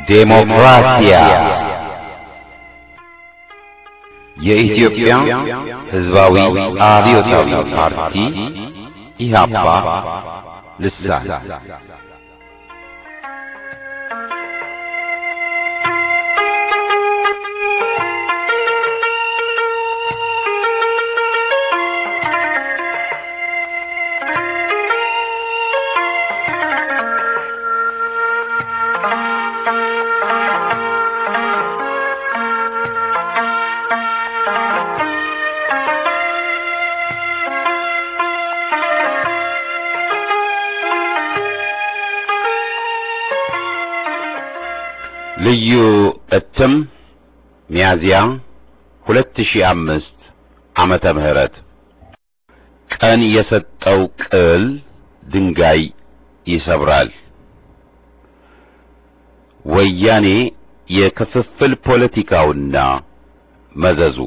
S1: ዴሞክራሲያ የኢትዮጵያ ሕዝባዊ አብዮታዊ ፓርቲ ኢህአፓ ልሳን ልዩ እትም ሚያዝያ 2005 ዓመተ ምህረት ቀን የሰጠው ቅል ድንጋይ ይሰብራል። ወያኔ የክፍፍል ፖለቲካውና መዘዙ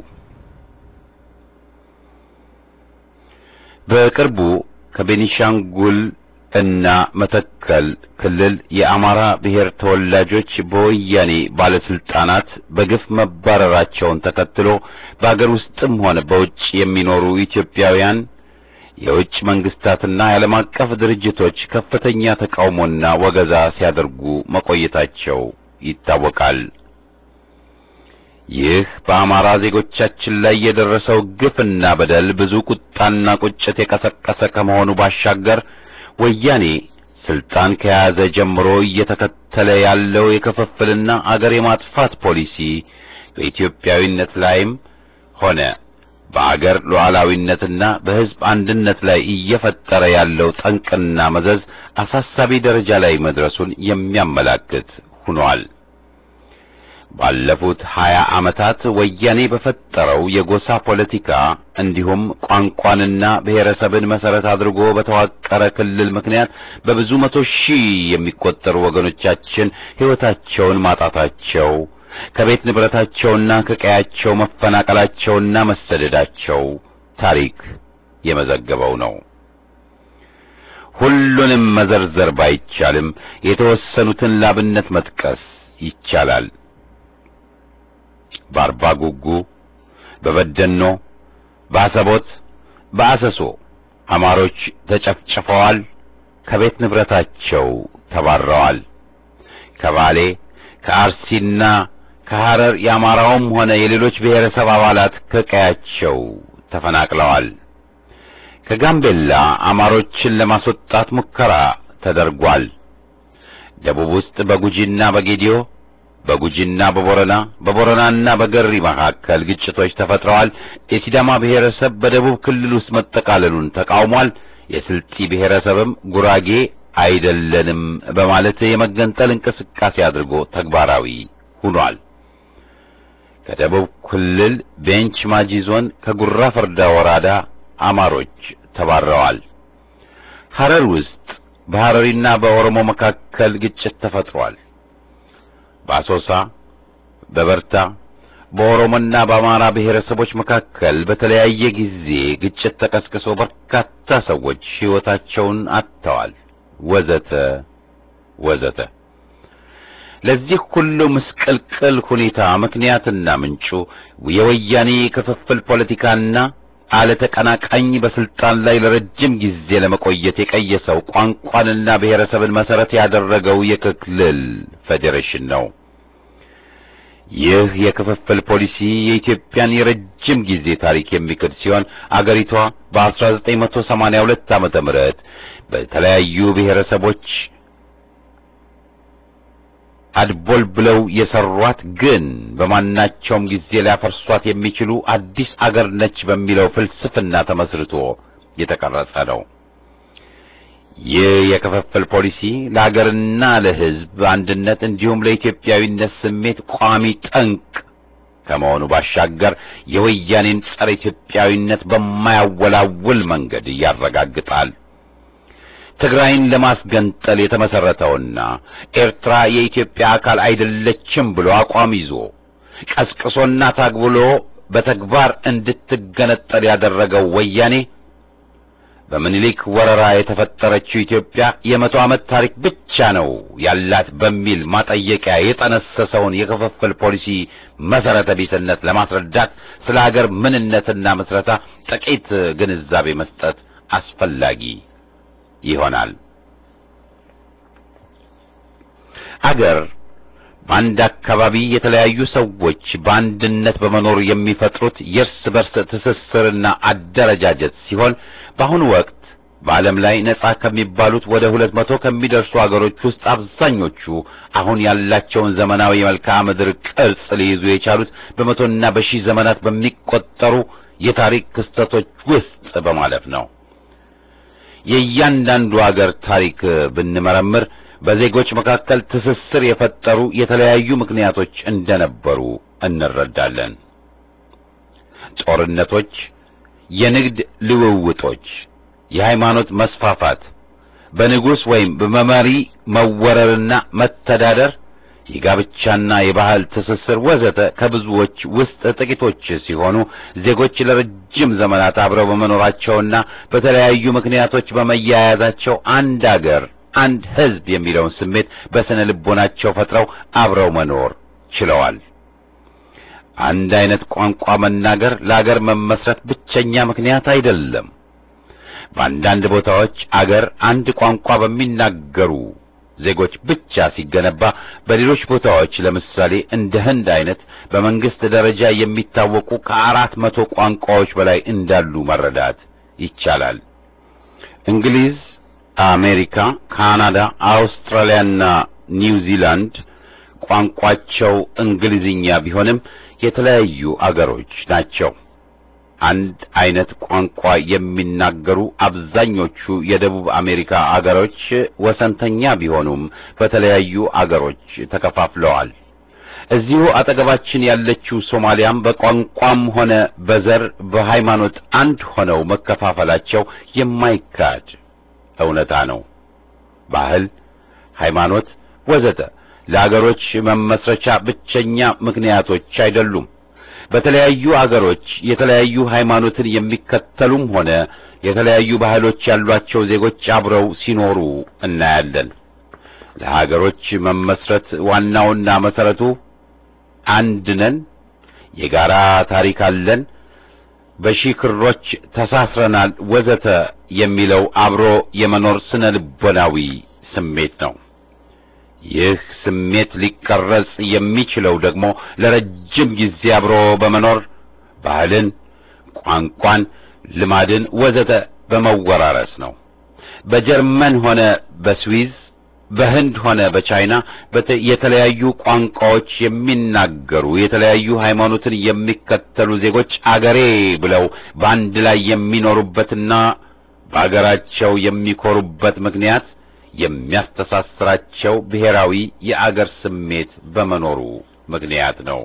S1: በቅርቡ ከቤኒሻንጉል እና መተከል ክልል የአማራ ብሔር ተወላጆች በወያኔ ባለስልጣናት በግፍ መባረራቸውን ተከትሎ በአገር ውስጥም ሆነ በውጭ የሚኖሩ ኢትዮጵያውያን የውጭ መንግስታትና የዓለም አቀፍ ድርጅቶች ከፍተኛ ተቃውሞና ወገዛ ሲያደርጉ መቆየታቸው ይታወቃል። ይህ በአማራ ዜጎቻችን ላይ የደረሰው ግፍና በደል ብዙ ቁጣና ቁጭት የቀሰቀሰ ከመሆኑ ባሻገር ወያኔ ስልጣን ከያዘ ጀምሮ እየተከተለ ያለው የክፍፍልና አገር የማጥፋት ፖሊሲ በኢትዮጵያዊነት ላይም ሆነ በአገር ሉዓላዊነትና በሕዝብ አንድነት ላይ እየፈጠረ ያለው ጠንቅና መዘዝ አሳሳቢ ደረጃ ላይ መድረሱን የሚያመላክት ሆኗል። ባለፉት ሀያ ዓመታት ወያኔ በፈጠረው የጎሳ ፖለቲካ እንዲሁም ቋንቋንና ብሔረሰብን መሰረት አድርጎ በተዋቀረ ክልል ምክንያት በብዙ መቶ ሺህ የሚቆጠሩ ወገኖቻችን ሕይወታቸውን ማጣታቸው ከቤት ንብረታቸውና ከቀያቸው መፈናቀላቸውና መሰደዳቸው ታሪክ የመዘገበው ነው። ሁሉንም መዘርዘር ባይቻልም የተወሰኑትን ላብነት መጥቀስ ይቻላል። በአርባ ጉጉ፣ በበደኖ፣ በአሰቦት፣ በአሰሶ አማሮች ተጨፍጭፈዋል፣ ከቤት ንብረታቸው ተባረዋል። ከባሌ ከአርሲና ከሐረር የአማራውም ሆነ የሌሎች ብሔረሰብ አባላት ከቀያቸው ተፈናቅለዋል። ከጋምቤላ አማሮችን ለማስወጣት ሙከራ ተደርጓል። ደቡብ ውስጥ በጉጂና በጌዲዮ በጉጂና በቦረና በቦረናና በገሪ መካከል ግጭቶች ተፈጥረዋል። የሲዳማ ብሔረሰብ በደቡብ ክልል ውስጥ መጠቃለሉን ተቃውሟል። የስልጢ ብሔረሰብም ጉራጌ አይደለንም በማለት የመገንጠል እንቅስቃሴ አድርጎ ተግባራዊ ሆኗል። ከደቡብ ክልል ቤንች ማጂ ዞን ከጉራ ፈርዳ ወረዳ አማሮች ተባረዋል። ሐረር ውስጥ በሐረሪና በኦሮሞ መካከል ግጭት ተፈጥሯል። በአሶሳ በበርታ በኦሮሞና በአማራ ብሔረሰቦች መካከል በተለያየ ጊዜ ግጭት ተቀስቅሶ በርካታ ሰዎች ሕይወታቸውን አጥተዋል። ወዘተ ወዘተ። ለዚህ ሁሉ ምስቅልቅል ሁኔታ ምክንያትና ምንጩ የወያኔ ክፍፍል ፖለቲካና አለተቀናቃኝ በስልጣን ላይ ለረጅም ጊዜ ለመቆየት የቀየሰው ቋንቋንና ብሔረሰብን መሰረት ያደረገው የክልል ፌዴሬሽን ነው። ይህ የክፍፍል ፖሊሲ የኢትዮጵያን የረጅም ጊዜ ታሪክ የሚክድ ሲሆን አገሪቷ በ1982 ዓመተ ምህረት በተለያዩ ብሔረሰቦች አድቦል ብለው የሰሯት ግን በማናቸውም ጊዜ ሊያፈርሷት የሚችሉ አዲስ አገር ነች በሚለው ፍልስፍና ተመስርቶ የተቀረጸ ነው። ይህ የክፍፍል ፖሊሲ ለሀገርና ለሕዝብ አንድነት እንዲሁም ለኢትዮጵያዊነት ስሜት ቋሚ ጠንቅ ከመሆኑ ባሻገር የወያኔን ጸረ ኢትዮጵያዊነት በማያወላውል መንገድ ያረጋግጣል። ትግራይን ለማስገንጠል የተመሰረተውና ኤርትራ የኢትዮጵያ አካል አይደለችም ብሎ አቋም ይዞ ቀስቅሶና ታግብሎ በተግባር እንድትገነጠል ያደረገው ወያኔ በምኒልክ ወረራ የተፈጠረችው ኢትዮጵያ የመቶ ዓመት ታሪክ ብቻ ነው ያላት በሚል ማጠየቂያ የጠነሰሰውን የክፍፍል ፖሊሲ መሰረተ ቢስነት ለማስረዳት ስለ ሀገር ምንነትና ምስረታ ጥቂት ግንዛቤ መስጠት አስፈላጊ ይሆናል። አገር በአንድ አካባቢ የተለያዩ ሰዎች በአንድነት በመኖር የሚፈጥሩት የእርስ በርስ ትስስርና አደረጃጀት ሲሆን በአሁኑ ወቅት በዓለም ላይ ነጻ ከሚባሉት ወደ ሁለት መቶ ከሚደርሱ አገሮች ውስጥ አብዛኞቹ አሁን ያላቸውን ዘመናዊ የመልክዓ ምድር ቅርጽ ሊይዙ የቻሉት በመቶና በሺህ ዘመናት በሚቆጠሩ የታሪክ ክስተቶች ውስጥ በማለፍ ነው። የእያንዳንዱ አገር ታሪክ ብንመረምር በዜጎች መካከል ትስስር የፈጠሩ የተለያዩ ምክንያቶች እንደነበሩ እንረዳለን። ጦርነቶች፣ የንግድ ልውውጦች፣ የሃይማኖት መስፋፋት፣ በንጉሥ ወይም በመሪ መወረርና መተዳደር፣ የጋብቻና የባህል ትስስር ወዘተ ከብዙዎች ውስጥ ጥቂቶች ሲሆኑ ዜጎች ለረጅም ዘመናት አብረው በመኖራቸውና በተለያዩ ምክንያቶች በመያያዛቸው አንድ አገር አንድ ሕዝብ የሚለውን ስሜት በስነ ልቦናቸው ፈጥረው አብረው መኖር ችለዋል። አንድ አይነት ቋንቋ መናገር ለአገር መመስረት ብቸኛ ምክንያት አይደለም። በአንዳንድ ቦታዎች አገር አንድ ቋንቋ በሚናገሩ ዜጎች ብቻ ሲገነባ፣ በሌሎች ቦታዎች ለምሳሌ እንደ ህንድ አይነት በመንግስት ደረጃ የሚታወቁ ከአራት መቶ ቋንቋዎች በላይ እንዳሉ መረዳት ይቻላል። እንግሊዝ አሜሪካ፣ ካናዳ፣ አውስትራሊያና ኒውዚላንድ ቋንቋቸው እንግሊዝኛ ቢሆንም የተለያዩ አገሮች ናቸው። አንድ አይነት ቋንቋ የሚናገሩ አብዛኞቹ የደቡብ አሜሪካ አገሮች ወሰንተኛ ቢሆኑም በተለያዩ አገሮች ተከፋፍለዋል። እዚሁ አጠገባችን ያለችው ሶማሊያም በቋንቋም ሆነ በዘር በሃይማኖት አንድ ሆነው መከፋፈላቸው የማይካድ እውነታ ነው። ባህል፣ ሃይማኖት ወዘተ ለአገሮች መመስረቻ ብቸኛ ምክንያቶች አይደሉም። በተለያዩ አገሮች የተለያዩ ሃይማኖትን የሚከተሉም ሆነ የተለያዩ ባህሎች ያሏቸው ዜጎች አብረው ሲኖሩ እናያለን። ለሀገሮች መመስረት ዋናውና መሰረቱ አንድ ነን፣ የጋራ ታሪክ አለን፣ በሺህ ክሮች ተሳስረናል ወዘተ የሚለው አብሮ የመኖር ስነ ልቦናዊ ስሜት ነው። ይህ ስሜት ሊቀረጽ የሚችለው ደግሞ ለረጅም ጊዜ አብሮ በመኖር ባህልን፣ ቋንቋን፣ ልማድን ወዘተ በመወራረስ ነው። በጀርመን ሆነ በስዊዝ በህንድ ሆነ በቻይና የተለያዩ ቋንቋዎች የሚናገሩ የተለያዩ ሃይማኖትን የሚከተሉ ዜጎች አገሬ ብለው በአንድ ላይ የሚኖሩበትና በአገራቸው የሚኮሩበት ምክንያት የሚያስተሳስራቸው ብሔራዊ የአገር ስሜት በመኖሩ ምክንያት ነው።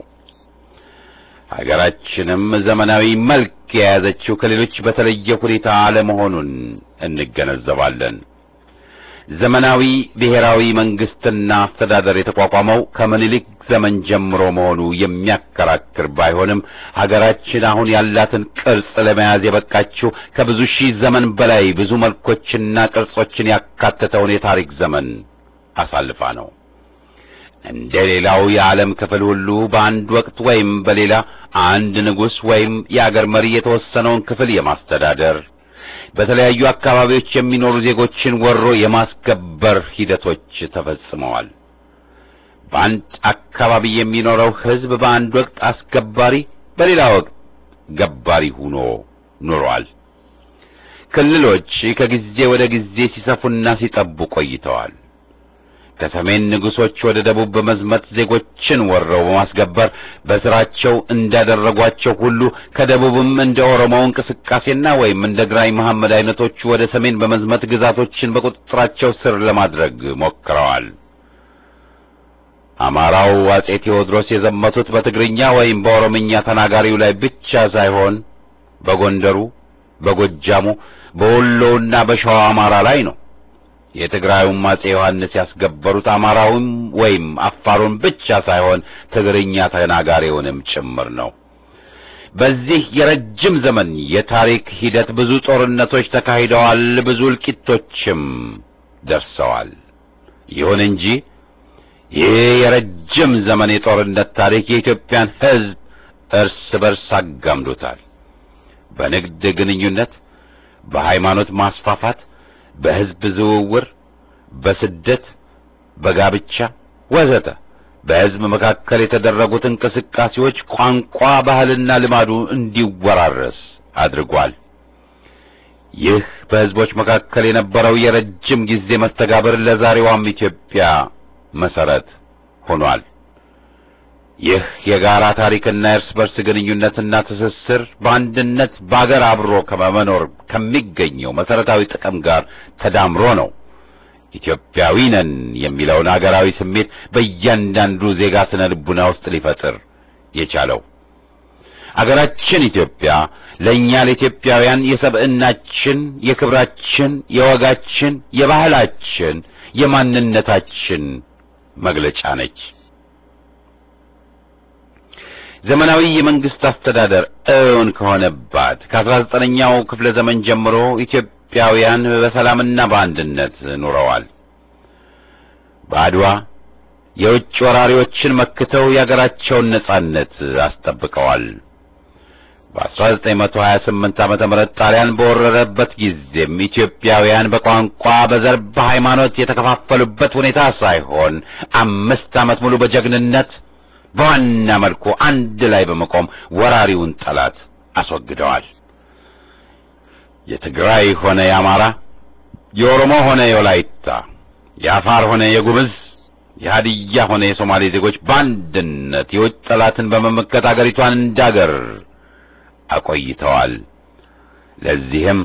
S1: ሀገራችንም ዘመናዊ መልክ የያዘችው ከሌሎች በተለየ ሁኔታ አለመሆኑን እንገነዘባለን። ዘመናዊ ብሔራዊ መንግስትና አስተዳደር የተቋቋመው ከምኒልክ ዘመን ጀምሮ መሆኑ የሚያከራክር ባይሆንም ሀገራችን አሁን ያላትን ቅርጽ ለመያዝ የበቃችው ከብዙ ሺህ ዘመን በላይ ብዙ መልኮችና ቅርጾችን ያካተተውን የታሪክ ዘመን አሳልፋ ነው። እንደ ሌላው የዓለም ክፍል ሁሉ በአንድ ወቅት ወይም በሌላ አንድ ንጉሥ ወይም የአገር መሪ የተወሰነውን ክፍል የማስተዳደር በተለያዩ አካባቢዎች የሚኖሩ ዜጎችን ወሮ የማስገበር ሂደቶች ተፈጽመዋል። በአንድ አካባቢ የሚኖረው ሕዝብ በአንድ ወቅት አስገባሪ፣ በሌላ ወቅት ገባሪ ሆኖ ኑሯል። ክልሎች ከጊዜ ወደ ጊዜ ሲሰፉና ሲጠቡ ቆይተዋል። ከሰሜን ንጉሶች ወደ ደቡብ በመዝመት ዜጎችን ወረው በማስገበር በስራቸው እንዳደረጓቸው ሁሉ ከደቡብም እንደ ኦሮሞው እንቅስቃሴና ወይም እንደ ግራኝ መሐመድ አይነቶቹ ወደ ሰሜን በመዝመት ግዛቶችን በቁጥጥራቸው ስር ለማድረግ ሞክረዋል። አማራው አጼ ቴዎድሮስ የዘመቱት በትግርኛ ወይም በኦሮምኛ ተናጋሪው ላይ ብቻ ሳይሆን በጎንደሩ፣ በጎጃሙ፣ በወሎውና በሸዋ አማራ ላይ ነው። የትግራዩም አጼ ዮሐንስ ያስገበሩት አማራውን ወይም አፋሩን ብቻ ሳይሆን ትግርኛ ተናጋሪውንም ጭምር ነው። በዚህ የረጅም ዘመን የታሪክ ሂደት ብዙ ጦርነቶች ተካሂደዋል፣ ብዙ እልቂቶችም ደርሰዋል። ይሁን እንጂ ይህ የረጅም ዘመን የጦርነት ታሪክ የኢትዮጵያን ሕዝብ እርስ በርስ አጋምዶታል። በንግድ ግንኙነት፣ በሃይማኖት ማስፋፋት፣ በሕዝብ ዝውውር፣ በስደት፣ በጋብቻ ወዘተ በሕዝብ መካከል የተደረጉት እንቅስቃሴዎች ቋንቋ፣ ባህልና ልማዱ እንዲወራረስ አድርጓል። ይህ በሕዝቦች መካከል የነበረው የረጅም ጊዜ መስተጋብር ለዛሬዋም ኢትዮጵያ መሰረት ሆኗል። ይህ የጋራ ታሪክና የእርስ በርስ ግንኙነትና ትስስር በአንድነት በአገር አብሮ ከመኖር ከሚገኘው መሰረታዊ ጥቅም ጋር ተዳምሮ ነው ኢትዮጵያዊ ነን የሚለውን አገራዊ ስሜት በእያንዳንዱ ዜጋ ስነ ልቡና ውስጥ ሊፈጥር የቻለው። አገራችን ኢትዮጵያ ለእኛ ለኢትዮጵያውያን የሰብዕናችን፣ የክብራችን፣ የወጋችን፣ የባህላችን፣ የማንነታችን መግለጫ ነች። ዘመናዊ የመንግስት አስተዳደር እውን ከሆነባት ከአስራ ዘጠነኛው ክፍለ ዘመን ጀምሮ ኢትዮጵያውያን በሰላምና በአንድነት ኑረዋል። በአድዋ የውጭ ወራሪዎችን መክተው የአገራቸውን ነጻነት አስጠብቀዋል። በ1928 ዓመተ ምህረት ጣሊያን በወረረበት ጊዜም ኢትዮጵያውያን በቋንቋ፣ በዘር፣ በሃይማኖት የተከፋፈሉበት ሁኔታ ሳይሆን አምስት ዓመት ሙሉ በጀግንነት በዋና መልኩ አንድ ላይ በመቆም ወራሪውን ጠላት አስወግደዋል። የትግራይ ሆነ የአማራ፣ የኦሮሞ ሆነ የወላይታ፣ የአፋር ሆነ የጉምዝ፣ የሀዲያ ሆነ የሶማሌ ዜጎች በአንድነት የውጭ ጠላትን በመመከት አገሪቷን እንዳገር አቆይተዋል። ለዚህም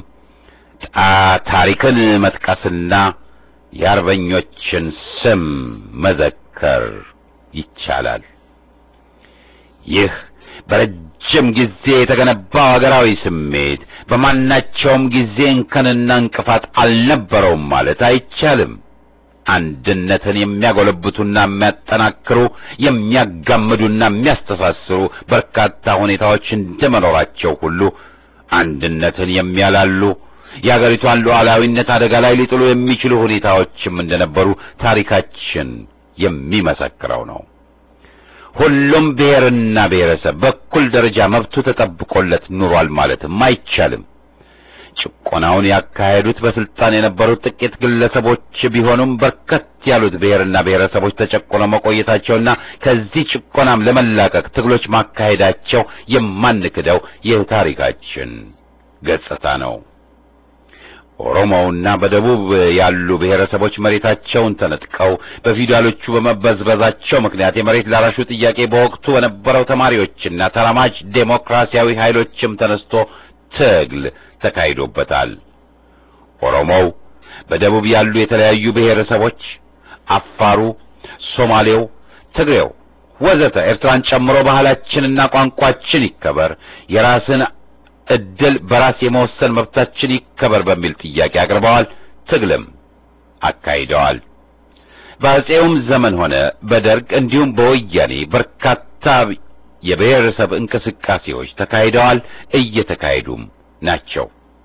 S1: ታሪክን መጥቀስና የአርበኞችን ስም መዘከር ይቻላል። ይህ በረጅም ጊዜ የተገነባው ሀገራዊ ስሜት በማናቸውም ጊዜ እንከንና እንቅፋት አልነበረውም ማለት አይቻልም። አንድነትን የሚያጎለብቱና የሚያጠናክሩ የሚያጋምዱና የሚያስተሳስሩ በርካታ ሁኔታዎች እንደመኖራቸው ሁሉ አንድነትን የሚያላሉ የአገሪቷን ሉዓላዊነት አደጋ ላይ ሊጥሉ የሚችሉ ሁኔታዎችም እንደነበሩ ታሪካችን የሚመሰክረው ነው። ሁሉም ብሔርና ብሔረሰብ በኩል ደረጃ መብቱ ተጠብቆለት ኑሯል ማለትም አይቻልም። ጭቆናውን ያካሄዱት በስልጣን የነበሩት ጥቂት ግለሰቦች ቢሆኑም በርከት ያሉት ብሔርና ብሔረሰቦች ተጨቆነው መቆየታቸውና ከዚህ ጭቆናም ለመላቀቅ ትግሎች ማካሄዳቸው የማንክደው የታሪካችን ገጽታ ነው። ኦሮሞውና በደቡብ ያሉ ብሔረሰቦች መሬታቸውን ተነጥቀው በፊውዳሎቹ በመበዝበዛቸው ምክንያት የመሬት ላራሹ ጥያቄ በወቅቱ በነበረው ተማሪዎችና ተራማጅ ዴሞክራሲያዊ ኃይሎችም ተነስቶ ትግል ተካሂዶበታል። ኦሮሞው፣ በደቡብ ያሉ የተለያዩ ብሔረሰቦች፣ አፋሩ፣ ሶማሌው፣ ትግሬው ወዘተ ኤርትራን ጨምሮ ባህላችንና ቋንቋችን ይከበር፣ የራስን እድል በራስ የመወሰን መብታችን ይከበር በሚል ጥያቄ አቅርበዋል። ትግልም አካሂደዋል። በአፄውም ዘመን ሆነ በደርግ እንዲሁም በወያኔ በርካታ የብሔረሰብ እንቅስቃሴዎች ተካሂደዋል፣ እየተካሄዱም ናቸው።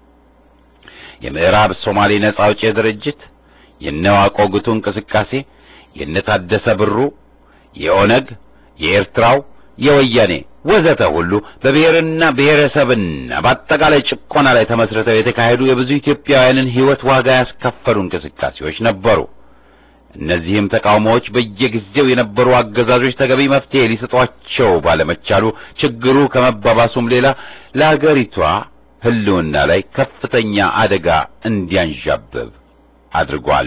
S1: የምዕራብ ሶማሌ ነጻ አውጪ ድርጅት፣ የነዋቆ ጉቱ እንቅስቃሴ፣ የነታደሰ ብሩ፣ የኦነግ፣ የኤርትራው፣ የወያኔ ወዘተ ሁሉ በብሔርና ብሔረሰብና በአጠቃላይ ጭቆና ላይ ተመስርተው የተካሄዱ የብዙ ኢትዮጵያውያንን ሕይወት ዋጋ ያስከፈሉ እንቅስቃሴዎች ነበሩ። እነዚህም ተቃውሞዎች በየጊዜው የነበሩ አገዛዞች ተገቢ መፍትሄ ሊሰጧቸው ባለመቻሉ ችግሩ ከመባባሱም ሌላ ለአገሪቷ ሕልውና ላይ ከፍተኛ አደጋ እንዲያንዣብብ አድርጓል።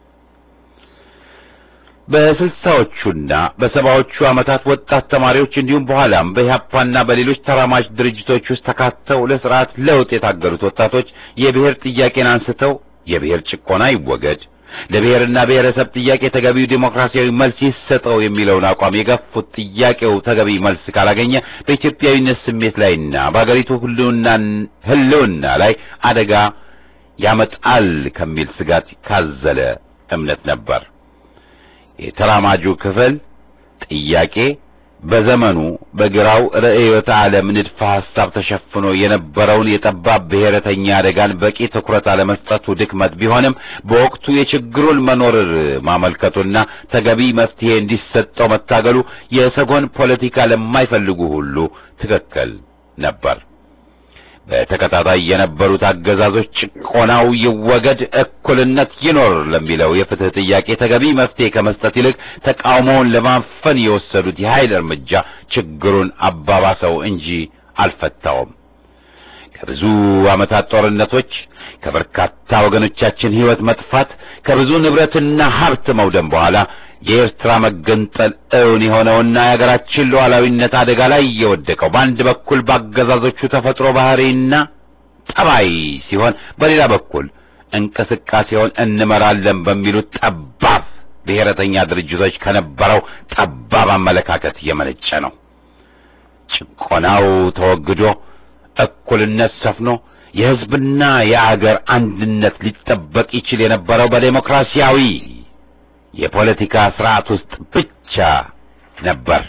S1: በስልሳዎቹና በሰባዎቹ ዓመታት ወጣት ተማሪዎች እንዲሁም በኋላም በኢህአፓና በሌሎች ተራማጅ ድርጅቶች ውስጥ ተካተው ለስርዓት ለውጥ የታገሉት ወጣቶች የብሔር ጥያቄን አንስተው የብሔር ጭቆና ይወገድ፣ ለብሔርና ብሔረሰብ ጥያቄ ተገቢው ዴሞክራሲያዊ መልስ ይሰጠው የሚለውን አቋም የገፉት ጥያቄው ተገቢ መልስ ካላገኘ በኢትዮጵያዊነት ስሜት ላይና በአገሪቱ ሕልውና ላይ አደጋ ያመጣል ከሚል ስጋት ካዘለ እምነት ነበር። የተራማጁ ክፍል ጥያቄ በዘመኑ በግራው ርዕዮተ ዓለም ንድፈ ሐሳብ ተሸፍኖ የነበረውን የጠባብ ብሔረተኛ አደጋን በቂ ትኩረት አለመስጠቱ ድክመት ቢሆንም በወቅቱ የችግሩን መኖር ማመልከቱና ተገቢ መፍትሄ እንዲሰጠው መታገሉ የሰጎን ፖለቲካ ለማይፈልጉ ሁሉ ትክክል ነበር። በተከታታይ የነበሩት አገዛዞች ጭቆናው ይወገድ፣ እኩልነት ይኖር ለሚለው የፍትህ ጥያቄ ተገቢ መፍትሄ ከመስጠት ይልቅ ተቃውሞውን ለማፈን የወሰዱት የኃይል እርምጃ ችግሩን አባባሰው እንጂ አልፈታውም። ከብዙ ዓመታት ጦርነቶች፣ ከበርካታ ወገኖቻችን ሕይወት መጥፋት፣ ከብዙ ንብረትና ሀብት መውደም በኋላ የኤርትራ መገንጠል እውን የሆነውና የሀገራችን ሉዓላዊነት አደጋ ላይ የወደቀው በአንድ በኩል በአገዛዞቹ ተፈጥሮ ባህሪና ጠባይ ሲሆን፣ በሌላ በኩል እንቅስቃሴውን እንመራለን በሚሉት ጠባብ ብሔረተኛ ድርጅቶች ከነበረው ጠባብ አመለካከት የመነጨ ነው። ጭቆናው ተወግዶ እኩልነት ሰፍኖ የሕዝብና የአገር አንድነት ሊጠበቅ ይችል የነበረው በዴሞክራሲያዊ የፖለቲካ ስርዓት ውስጥ ብቻ ነበር።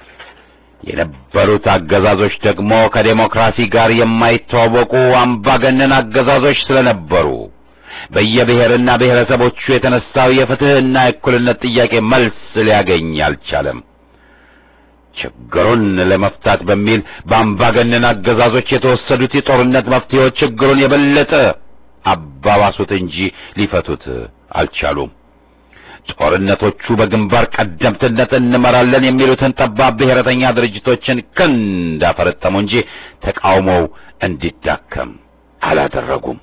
S1: የነበሩት አገዛዞች ደግሞ ከዴሞክራሲ ጋር የማይተዋወቁ አምባገነን አገዛዞች ስለነበሩ በየብሔርና ብሔረሰቦቹ የተነሳው የፍትህና የእኩልነት ጥያቄ መልስ ሊያገኝ አልቻለም። ችግሩን ለመፍታት በሚል በአምባገነን አገዛዞች የተወሰዱት የጦርነት መፍትሄዎች ችግሩን የበለጠ አባባሱት እንጂ ሊፈቱት አልቻሉም። ጦርነቶቹ በግንባር ቀደምትነት እንመራለን የሚሉትን ጠባብ ብሔረተኛ ድርጅቶችን ክንድ አፈረጠሙ እንጂ ተቃውሞው እንዲዳከም አላደረጉም።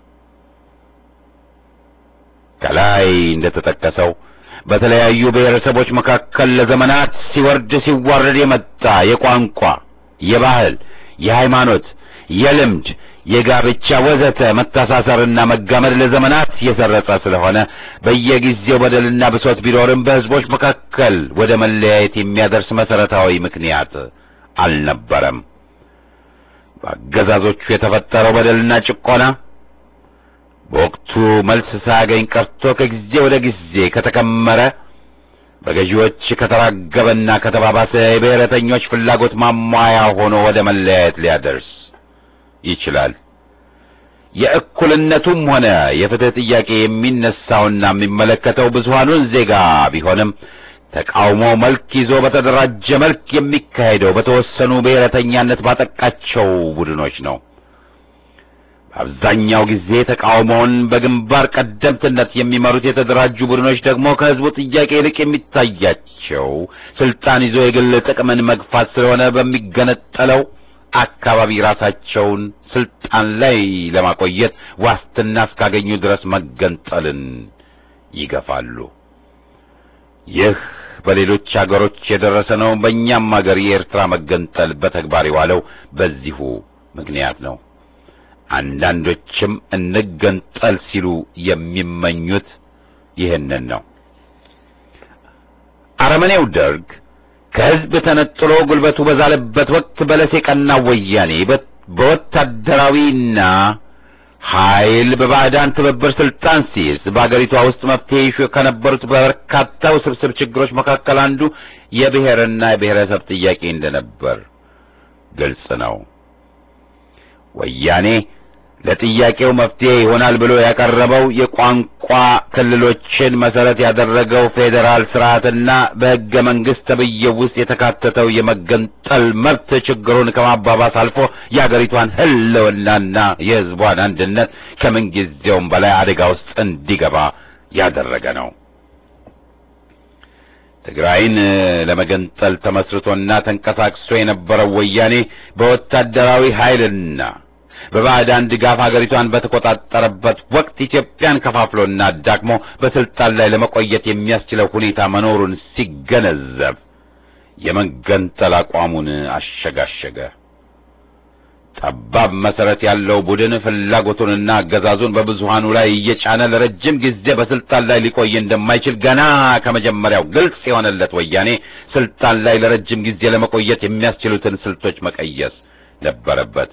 S1: ከላይ እንደተጠቀሰው በተለያዩ ብሔረሰቦች መካከል ለዘመናት ሲወርድ ሲዋረድ የመጣ የቋንቋ፣ የባህል፣ የሃይማኖት፣ የልምድ የጋብቻ ወዘተ መተሳሰርና መጋመድ ለዘመናት የሰረጸ ስለሆነ በየጊዜው በደልና ብሶት ቢኖርም በሕዝቦች መካከል ወደ መለያየት የሚያደርስ መሰረታዊ ምክንያት አልነበረም። በአገዛዞቹ የተፈጠረው በደልና ጭቆና በወቅቱ መልስ ሳያገኝ ቀርቶ ከጊዜ ወደ ጊዜ ከተከመረ በገዢዎች ከተራገበና ከተባባሰ የብሔረተኞች ፍላጎት ማሟያ ሆኖ ወደ መለያየት ሊያደርስ ይችላል። የእኩልነቱም ሆነ የፍትህ ጥያቄ የሚነሳውና የሚመለከተው ብዙሃኑን ዜጋ ቢሆንም ተቃውሞ መልክ ይዞ በተደራጀ መልክ የሚካሄደው በተወሰኑ ብሔረተኛነት ባጠቃቸው ቡድኖች ነው። በአብዛኛው ጊዜ ተቃውሞውን በግንባር ቀደምትነት የሚመሩት የተደራጁ ቡድኖች ደግሞ ከህዝቡ ጥያቄ ይልቅ የሚታያቸው ስልጣን ይዞ የግል ጥቅምን መግፋት ስለሆነ በሚገነጠለው አካባቢ ራሳቸውን ስልጣን ላይ ለማቆየት ዋስትና እስካገኙ ድረስ መገንጠልን ይገፋሉ። ይህ በሌሎች አገሮች የደረሰ ነው። በእኛም አገር የኤርትራ መገንጠል በተግባር የዋለው በዚሁ ምክንያት ነው። አንዳንዶችም እንገንጠል ሲሉ የሚመኙት ይህንን ነው። አረመኔው ደርግ ከህዝብ ተነጥሎ ጉልበቱ በዛለበት ወቅት በለስ የቀናው ወያኔ በወታደራዊና ኃይል በባዕዳን ትብብር ስልጣን ሲይዝ በአገሪቷ ውስጥ መፍትሄ ይሹ ከነበሩት በርካታ ውስብስብ ችግሮች መካከል አንዱ የብሔርና የብሔረሰብ ጥያቄ እንደነበር ግልጽ ነው። ወያኔ ለጥያቄው መፍትሄ ይሆናል ብሎ ያቀረበው የቋንቋ ክልሎችን መሰረት ያደረገው ፌዴራል ስርዓትና በሕገ መንግሥት ተብዬው ውስጥ የተካተተው የመገንጠል መብት ችግሩን ከማባባስ አልፎ የአገሪቷን ሕልውናና የሕዝቧን አንድነት ከምንጊዜውም በላይ አደጋ ውስጥ እንዲገባ ያደረገ ነው። ትግራይን ለመገንጠል ተመስርቶና ተንቀሳቅሶ የነበረው ወያኔ በወታደራዊ ኃይልና በባዕዳን ድጋፍ አገሪቷን በተቆጣጠረበት ወቅት ኢትዮጵያን ከፋፍሎና አዳክሞ በስልጣን ላይ ለመቆየት የሚያስችለው ሁኔታ መኖሩን ሲገነዘብ የመገንጠል አቋሙን አሸጋሸገ። ጠባብ መሰረት ያለው ቡድን ፍላጎቱንና አገዛዙን በብዙሃኑ ላይ እየጫነ ለረጅም ጊዜ በስልጣን ላይ ሊቆይ እንደማይችል ገና ከመጀመሪያው ግልጽ የሆነለት ወያኔ ስልጣን ላይ ለረጅም ጊዜ ለመቆየት የሚያስችሉትን ስልቶች መቀየስ ነበረበት።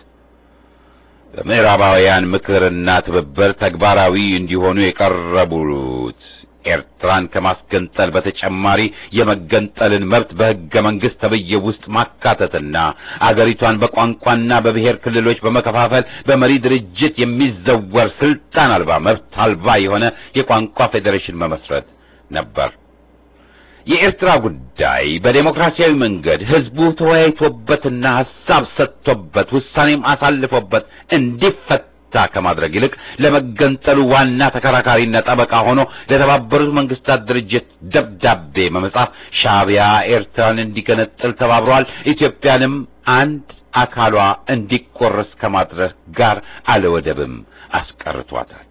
S1: በምዕራባውያን ምክርና ትብብር ተግባራዊ እንዲሆኑ የቀረቡት ኤርትራን ከማስገንጠል በተጨማሪ የመገንጠልን መብት በሕገ መንግሥት ተብዬው ውስጥ ማካተትና አገሪቷን በቋንቋና በብሔር ክልሎች በመከፋፈል በመሪ ድርጅት የሚዘወር ስልጣን አልባ መብት አልባ የሆነ የቋንቋ ፌዴሬሽን መመስረት ነበር። የኤርትራ ጉዳይ በዴሞክራሲያዊ መንገድ ህዝቡ ተወያይቶበትና ሐሳብ ሰጥቶበት ውሳኔም አሳልፎበት እንዲፈታ ከማድረግ ይልቅ ለመገንጠሉ ዋና ተከራካሪና ጠበቃ ሆኖ ለተባበሩት መንግስታት ድርጅት ደብዳቤ በመጻፍ ሻዕቢያ ኤርትራን እንዲገነጥል ተባብሯል። ኢትዮጵያንም አንድ አካሏ እንዲቆረስ ከማድረግ ጋር አለወደብም አስቀርቷታል።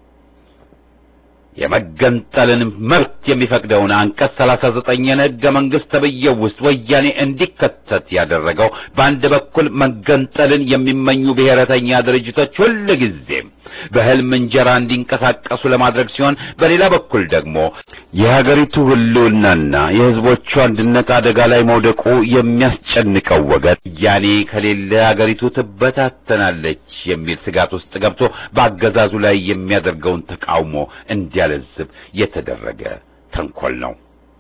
S1: የመገንጠልን መብት የሚፈቅደውን አንቀጽ ሰላሳ ዘጠኝን ሕገ መንግሥት ተብዬው ውስጥ ወያኔ እንዲከተት ያደረገው በአንድ በኩል መገንጠልን የሚመኙ ብሔረተኛ ድርጅቶች ሁልጊዜም በሕልም እንጀራ እንዲንቀሳቀሱ ለማድረግ ሲሆን፣ በሌላ በኩል ደግሞ የሀገሪቱ ሕልውናና የሕዝቦቹ አንድነት አደጋ ላይ መውደቁ የሚያስጨንቀው ወገን ወያኔ ከሌለ አገሪቱ ትበታተናለች የሚል ስጋት ውስጥ ገብቶ በአገዛዙ ላይ የሚያደርገውን ተቃውሞ እንዲያለዝብ የተደረገ ተንኮል ነው።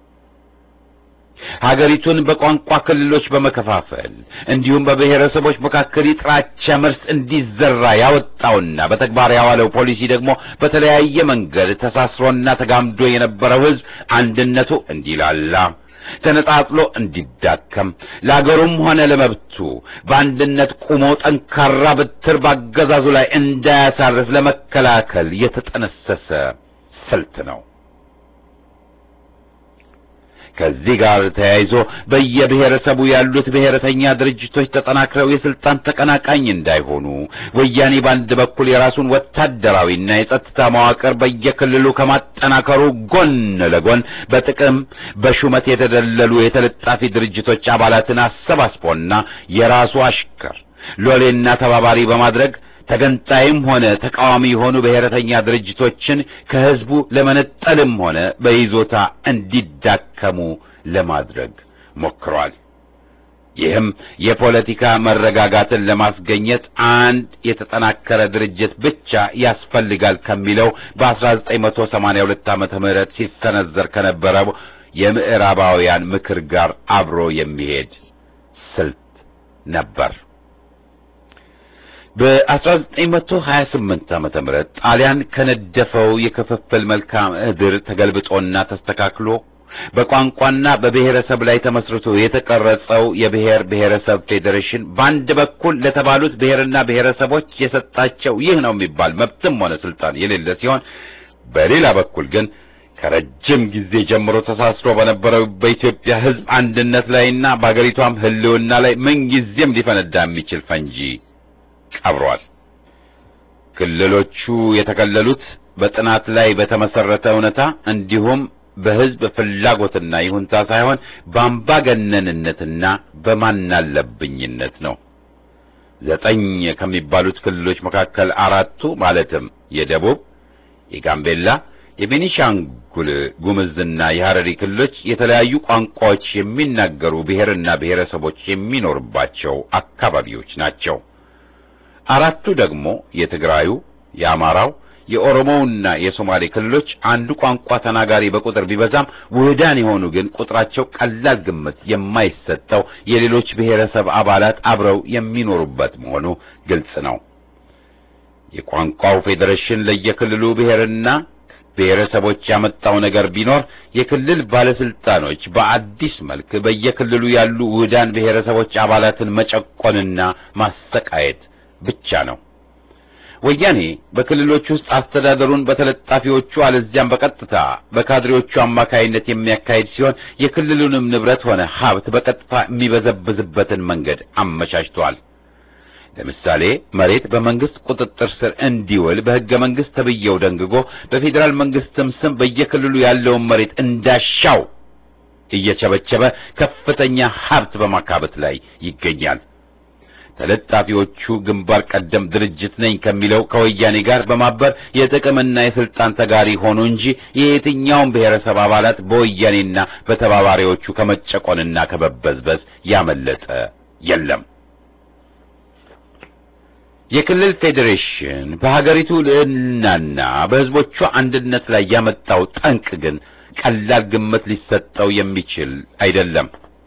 S1: ሀገሪቱን በቋንቋ ክልሎች በመከፋፈል እንዲሁም በብሔረሰቦች መካከል የጥላቻ መርስ እንዲዘራ ያወጣውና በተግባር ያዋለው ፖሊሲ ደግሞ በተለያየ መንገድ ተሳስሮና ተጋምዶ የነበረው ሕዝብ አንድነቱ እንዲላላ ተነጣጥሎ እንዲዳከም ለአገሩም ሆነ ለመብቱ በአንድነት ቁሞ ጠንካራ በትር ባገዛዙ ላይ እንዳያሳርፍ ለመከላከል የተጠነሰሰ ስልት ነው። ከዚህ ጋር ተያይዞ በየብሔረሰቡ ያሉት ብሔረተኛ ድርጅቶች ተጠናክረው የስልጣን ተቀናቃኝ እንዳይሆኑ ወያኔ በአንድ በኩል የራሱን ወታደራዊና የጸጥታ መዋቅር በየክልሉ ከማጠናከሩ ጎን ለጎን በጥቅም በሹመት የተደለሉ የተለጣፊ ድርጅቶች አባላትን አሰባስቦና የራሱ አሽከር ሎሌና ተባባሪ በማድረግ ተገንጣይም ሆነ ተቃዋሚ የሆኑ ብሔረተኛ ድርጅቶችን ከህዝቡ ለመነጠልም ሆነ በይዞታ እንዲዳከሙ ለማድረግ ሞክሯል። ይህም የፖለቲካ መረጋጋትን ለማስገኘት አንድ የተጠናከረ ድርጅት ብቻ ያስፈልጋል ከሚለው በ1982 ዓመተ ምህረት ሲሰነዘር ከነበረው የምዕራባውያን ምክር ጋር አብሮ የሚሄድ ስልት ነበር። በ1928 ዓመተ ምህረት ጣሊያን ከነደፈው የክፍፍል መልክዓ ምድር ተገልብጦና ተስተካክሎ በቋንቋና በብሔረሰብ ላይ ተመስርቶ የተቀረጸው የብሔር ብሔረሰብ ፌዴሬሽን በአንድ በኩል ለተባሉት ብሔርና ብሔረሰቦች የሰጣቸው ይህ ነው የሚባል መብትም ሆነ ስልጣን የሌለ ሲሆን፣ በሌላ በኩል ግን ከረጅም ጊዜ ጀምሮ ተሳስሮ በነበረው በኢትዮጵያ ሕዝብ አንድነት ላይና በአገሪቷም ሕልውና ላይ ምንጊዜም ሊፈነዳ የሚችል ፈንጂ ቀብሯል። ክልሎቹ የተከለሉት በጥናት ላይ በተመሰረተ እውነታ እንዲሁም በሕዝብ ፍላጎትና ይሁንታ ሳይሆን በአምባገነንነትና በማናለብኝነት ነው። ዘጠኝ ከሚባሉት ክልሎች መካከል አራቱ ማለትም የደቡብ፣ የጋምቤላ፣ የቤኒሻንጉል ጉምዝና የሐረሪ ክልሎች የተለያዩ ቋንቋዎች የሚናገሩ ብሔርና ብሔረሰቦች የሚኖርባቸው አካባቢዎች ናቸው። አራቱ ደግሞ የትግራዩ፣ የአማራው፣ የኦሮሞውና የሶማሌ ክልሎች አንዱ ቋንቋ ተናጋሪ በቁጥር ቢበዛም ውህዳን የሆኑ ግን ቁጥራቸው ቀላል ግምት የማይሰጠው የሌሎች ብሔረሰብ አባላት አብረው የሚኖሩበት መሆኑ ግልጽ ነው። የቋንቋው ፌዴሬሽን ለየክልሉ ብሔርና ብሔረሰቦች ያመጣው ነገር ቢኖር የክልል ባለስልጣኖች በአዲስ መልክ በየክልሉ ያሉ ውህዳን ብሔረሰቦች አባላትን መጨቆንና ማሰቃየት ብቻ ነው። ወያኔ በክልሎች ውስጥ አስተዳደሩን በተለጣፊዎቹ አለዚያም በቀጥታ በካድሬዎቹ አማካይነት የሚያካሂድ ሲሆን የክልሉንም ንብረት ሆነ ሀብት በቀጥታ የሚበዘብዝበትን መንገድ አመቻችቷል። ለምሳሌ መሬት በመንግስት ቁጥጥር ስር እንዲውል በሕገ መንግስት ተብዬው ደንግጎ በፌዴራል መንግስትም ስም በየክልሉ ያለውን መሬት እንዳሻው እየቸበቸበ ከፍተኛ ሀብት በማካበት ላይ ይገኛል። ተለጣፊዎቹ ግንባር ቀደም ድርጅት ነኝ ከሚለው ከወያኔ ጋር በማበር የጥቅምና የስልጣን ተጋሪ ሆኑ እንጂ የየትኛውም ብሔረሰብ አባላት በወያኔና በተባባሪዎቹ ከመጨቆንና ከመበዝበዝ ያመለጠ የለም። የክልል ፌዴሬሽን በሀገሪቱ ልዕልናና በሕዝቦቿ አንድነት ላይ ያመጣው ጠንቅ ግን ቀላል ግምት ሊሰጠው የሚችል አይደለም።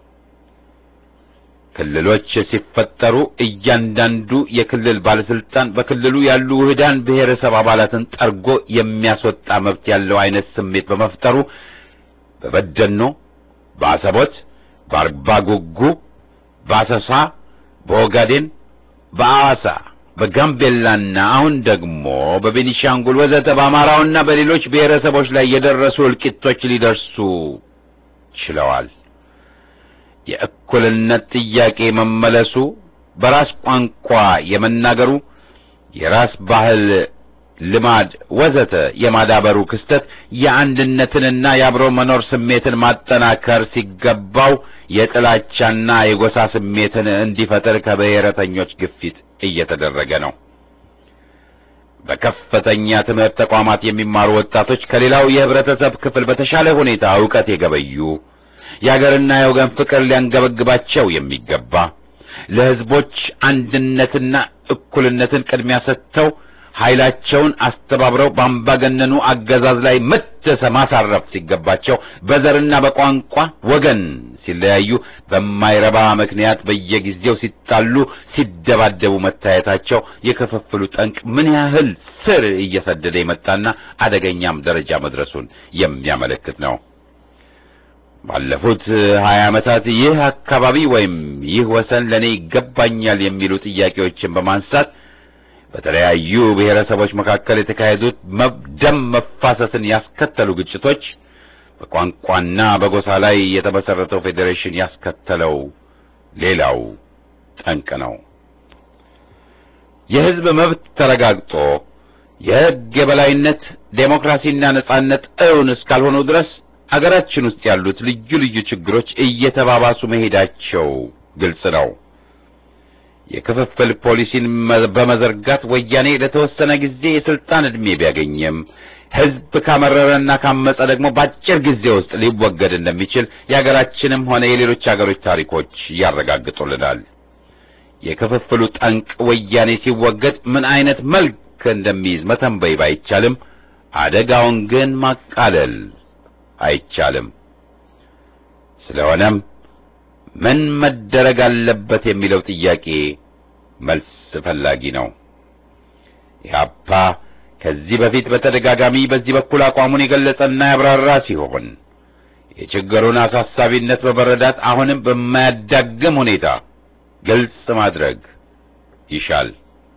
S1: ክልሎች ሲፈጠሩ እያንዳንዱ የክልል ባለስልጣን በክልሉ ያሉ ውህዳን ብሔረሰብ አባላትን ጠርጎ የሚያስወጣ መብት ያለው አይነት ስሜት በመፍጠሩ በበደኖ፣ በአሰቦት፣ በአርባ ጉጉ፣ በአሰሳ፣ በኦጋዴን፣ በአዋሳ፣ በጋምቤላና አሁን ደግሞ በቤኒሻንጉል ወዘተ በአማራውና በሌሎች ብሔረሰቦች ላይ የደረሱ እልቂቶች ሊደርሱ ችለዋል። የእኩልነት ጥያቄ መመለሱ፣ በራስ ቋንቋ የመናገሩ፣ የራስ ባህል፣ ልማድ ወዘተ የማዳበሩ ክስተት የአንድነትንና የአብሮ መኖር ስሜትን ማጠናከር ሲገባው የጥላቻና የጎሳ ስሜትን እንዲፈጠር ከብሔረተኞች ግፊት እየተደረገ ነው። በከፍተኛ ትምህርት ተቋማት የሚማሩ ወጣቶች ከሌላው የህብረተሰብ ክፍል በተሻለ ሁኔታ ዕውቀት የገበዩ የአገርና የወገን ፍቅር ሊያንገበግባቸው የሚገባ ለህዝቦች አንድነትና እኩልነትን ቅድሚያ ሰጥተው ኃይላቸውን አስተባብረው በአምባገነኑ አገዛዝ ላይ መደሰ ማሳረፍ ሲገባቸው በዘርና በቋንቋ ወገን ሲለያዩ በማይረባ ምክንያት በየጊዜው ሲጣሉ፣ ሲደባደቡ መታየታቸው የክፍፍሉ ጠንቅ ምን ያህል ስር እየሰደደ የመጣና አደገኛም ደረጃ መድረሱን የሚያመለክት ነው። ባለፉት ሀያ ዓመታት ይህ አካባቢ ወይም ይህ ወሰን ለእኔ ይገባኛል የሚሉ ጥያቄዎችን በማንሳት በተለያዩ ብሔረሰቦች መካከል የተካሄዱት ደም መፋሰስን ያስከተሉ ግጭቶች በቋንቋና በጎሳ ላይ የተመሰረተው ፌዴሬሽን ያስከተለው ሌላው ጠንቅ ነው። የሕዝብ መብት ተረጋግጦ የሕግ የበላይነት ዴሞክራሲና ነጻነት እውን እስካልሆኑ ድረስ አገራችን ውስጥ ያሉት ልዩ ልዩ ችግሮች እየተባባሱ መሄዳቸው ግልጽ ነው። የክፍፍል ፖሊሲን በመዘርጋት ወያኔ ለተወሰነ ጊዜ የስልጣን ዕድሜ ቢያገኝም ሕዝብ ካመረረና ካመጸ ደግሞ በአጭር ጊዜ ውስጥ ሊወገድ እንደሚችል የአገራችንም ሆነ የሌሎች አገሮች ታሪኮች ያረጋግጡልናል። የክፍፍሉ ጠንቅ ወያኔ ሲወገድ ምን አይነት መልክ እንደሚይዝ መተንበይ ባይቻልም አደጋውን ግን ማቃለል አይቻልም። ስለሆነም ምን መደረግ አለበት የሚለው ጥያቄ መልስ ፈላጊ ነው። ኢህአፓ ከዚህ በፊት በተደጋጋሚ በዚህ በኩል አቋሙን የገለጸና ያብራራ ሲሆን የችግሩን አሳሳቢነት በመረዳት አሁንም በማያዳግም ሁኔታ ግልጽ ማድረግ ይሻል።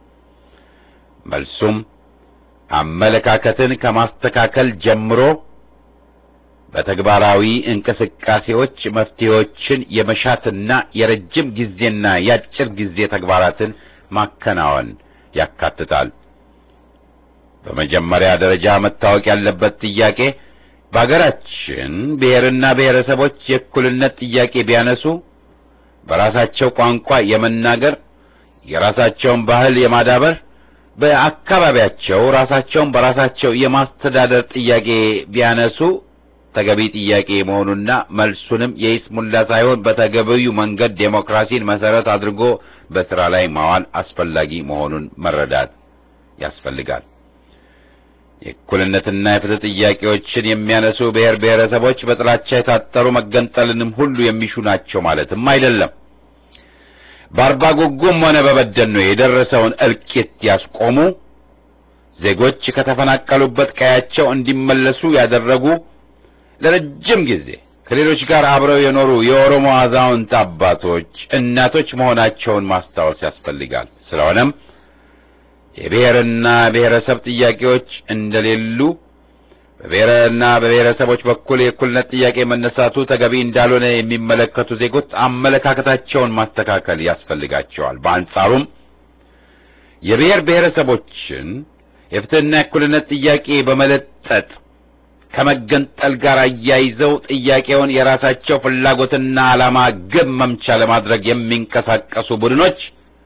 S1: መልሱም አመለካከትን ከማስተካከል ጀምሮ በተግባራዊ እንቅስቃሴዎች መፍትሄዎችን የመሻትና የረጅም ጊዜና የአጭር ጊዜ ተግባራትን ማከናወን ያካትታል። በመጀመሪያ ደረጃ መታወቅ ያለበት ጥያቄ በአገራችን ብሔርና ብሔረሰቦች የእኩልነት ጥያቄ ቢያነሱ በራሳቸው ቋንቋ የመናገር የራሳቸውን ባህል የማዳበር በአካባቢያቸው ራሳቸውን በራሳቸው የማስተዳደር ጥያቄ ቢያነሱ ተገቢ ጥያቄ መሆኑና መልሱንም የይስሙላ ሳይሆን በተገቢው መንገድ ዴሞክራሲን መሰረት አድርጎ በስራ ላይ ማዋል አስፈላጊ መሆኑን መረዳት ያስፈልጋል። የእኩልነትና የፍትህ ጥያቄዎችን የሚያነሱ ብሔር ብሔረሰቦች በጥላቻ የታጠሩ መገንጠልንም ሁሉ የሚሹ ናቸው ማለትም አይደለም። በአርባ ጉጉም ሆነ በበደኖ የደረሰውን እልቂት ያስቆሙ፣ ዜጎች ከተፈናቀሉበት ቀያቸው እንዲመለሱ ያደረጉ፣ ለረጅም ጊዜ ከሌሎች ጋር አብረው የኖሩ የኦሮሞ አዛውንት አባቶች፣ እናቶች መሆናቸውን ማስታወስ ያስፈልጋል። ስለሆነም የብሔርና ብሔረሰብ ጥያቄዎች እንደሌሉ በብሔርና በብሔረሰቦች በኩል የእኩልነት ጥያቄ መነሳቱ ተገቢ እንዳልሆነ የሚመለከቱ ዜጎች አመለካከታቸውን ማስተካከል ያስፈልጋቸዋል። በአንጻሩም የብሔር ብሔረሰቦችን የፍትህና የእኩልነት ጥያቄ በመለጠጥ ከመገንጠል ጋር አያይዘው ጥያቄውን የራሳቸው ፍላጎትና ዓላማ ግብ መምቻ ለማድረግ የሚንቀሳቀሱ ቡድኖች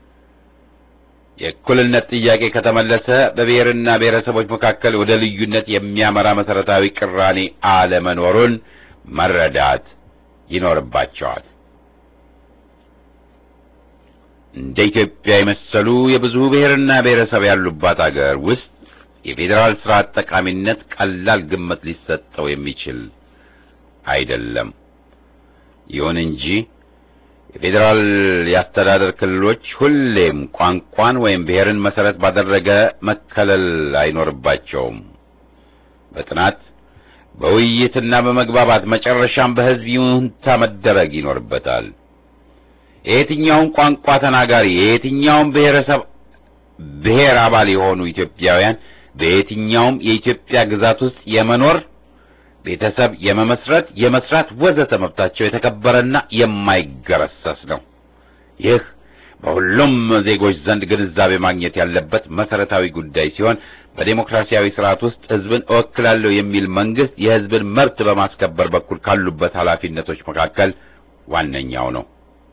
S1: የእኩልነት ጥያቄ ከተመለሰ በብሔርና ብሔረሰቦች መካከል ወደ ልዩነት የሚያመራ መሰረታዊ ቅራኔ አለመኖሩን መረዳት ይኖርባቸዋል። እንደ ኢትዮጵያ የመሰሉ የብዙ ብሔርና ብሔረሰብ ያሉባት አገር ውስጥ የፌዴራል ስርዓት ጠቃሚነት ቀላል ግምት ሊሰጠው የሚችል አይደለም። ይሁን እንጂ የፌዴራል የአስተዳደር ክልሎች ሁሌም ቋንቋን ወይም ብሔርን መሰረት ባደረገ መከለል አይኖርባቸውም። በጥናት በውይይትና በመግባባት መጨረሻም በሕዝብ ይሁንታ መደረግ ይኖርበታል። የየትኛውም ቋንቋ ተናጋሪ የየትኛውም ብሔረሰብ ብሔር አባል የሆኑ ኢትዮጵያውያን በየትኛውም የኢትዮጵያ ግዛት ውስጥ የመኖር ቤተሰብ የመመስረት፣ የመስራት ወዘተ መብታቸው የተከበረና የማይገረሰስ ነው። ይህ በሁሉም ዜጎች ዘንድ ግንዛቤ ማግኘት ያለበት መሰረታዊ ጉዳይ ሲሆን በዴሞክራሲያዊ ስርዓት ውስጥ ሕዝብን እወክላለሁ የሚል መንግስት የሕዝብን መብት በማስከበር በኩል ካሉበት ኃላፊነቶች መካከል ዋነኛው ነው።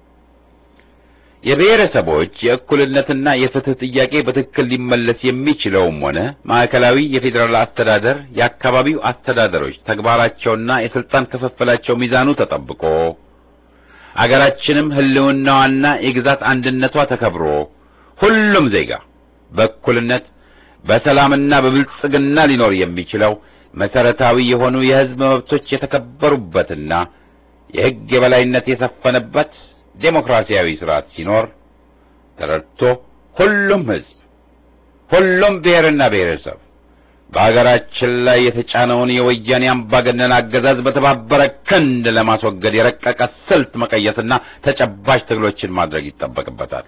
S1: የብሔረሰቦች የእኩልነትና የፍትህ ጥያቄ በትክክል ሊመለስ የሚችለውም ሆነ ማዕከላዊ የፌዴራል አስተዳደር የአካባቢው አስተዳደሮች ተግባራቸውና የስልጣን ክፍፍላቸው ሚዛኑ ተጠብቆ አገራችንም ህልውናዋና የግዛት አንድነቷ ተከብሮ ሁሉም ዜጋ በእኩልነት በሰላምና በብልጽግና ሊኖር የሚችለው መሰረታዊ የሆኑ የህዝብ መብቶች የተከበሩበትና የህግ የበላይነት የሰፈነበት ዴሞክራሲያዊ ስርዓት ሲኖር ተረድቶ ሁሉም ህዝብ ሁሉም ብሔርና ብሔረሰብ በአገራችን ላይ የተጫነውን የወያኔ አምባገነን አገዛዝ በተባበረ ክንድ ለማስወገድ የረቀቀ ስልት መቀየስና ተጨባጭ ትግሎችን ማድረግ ይጠበቅበታል።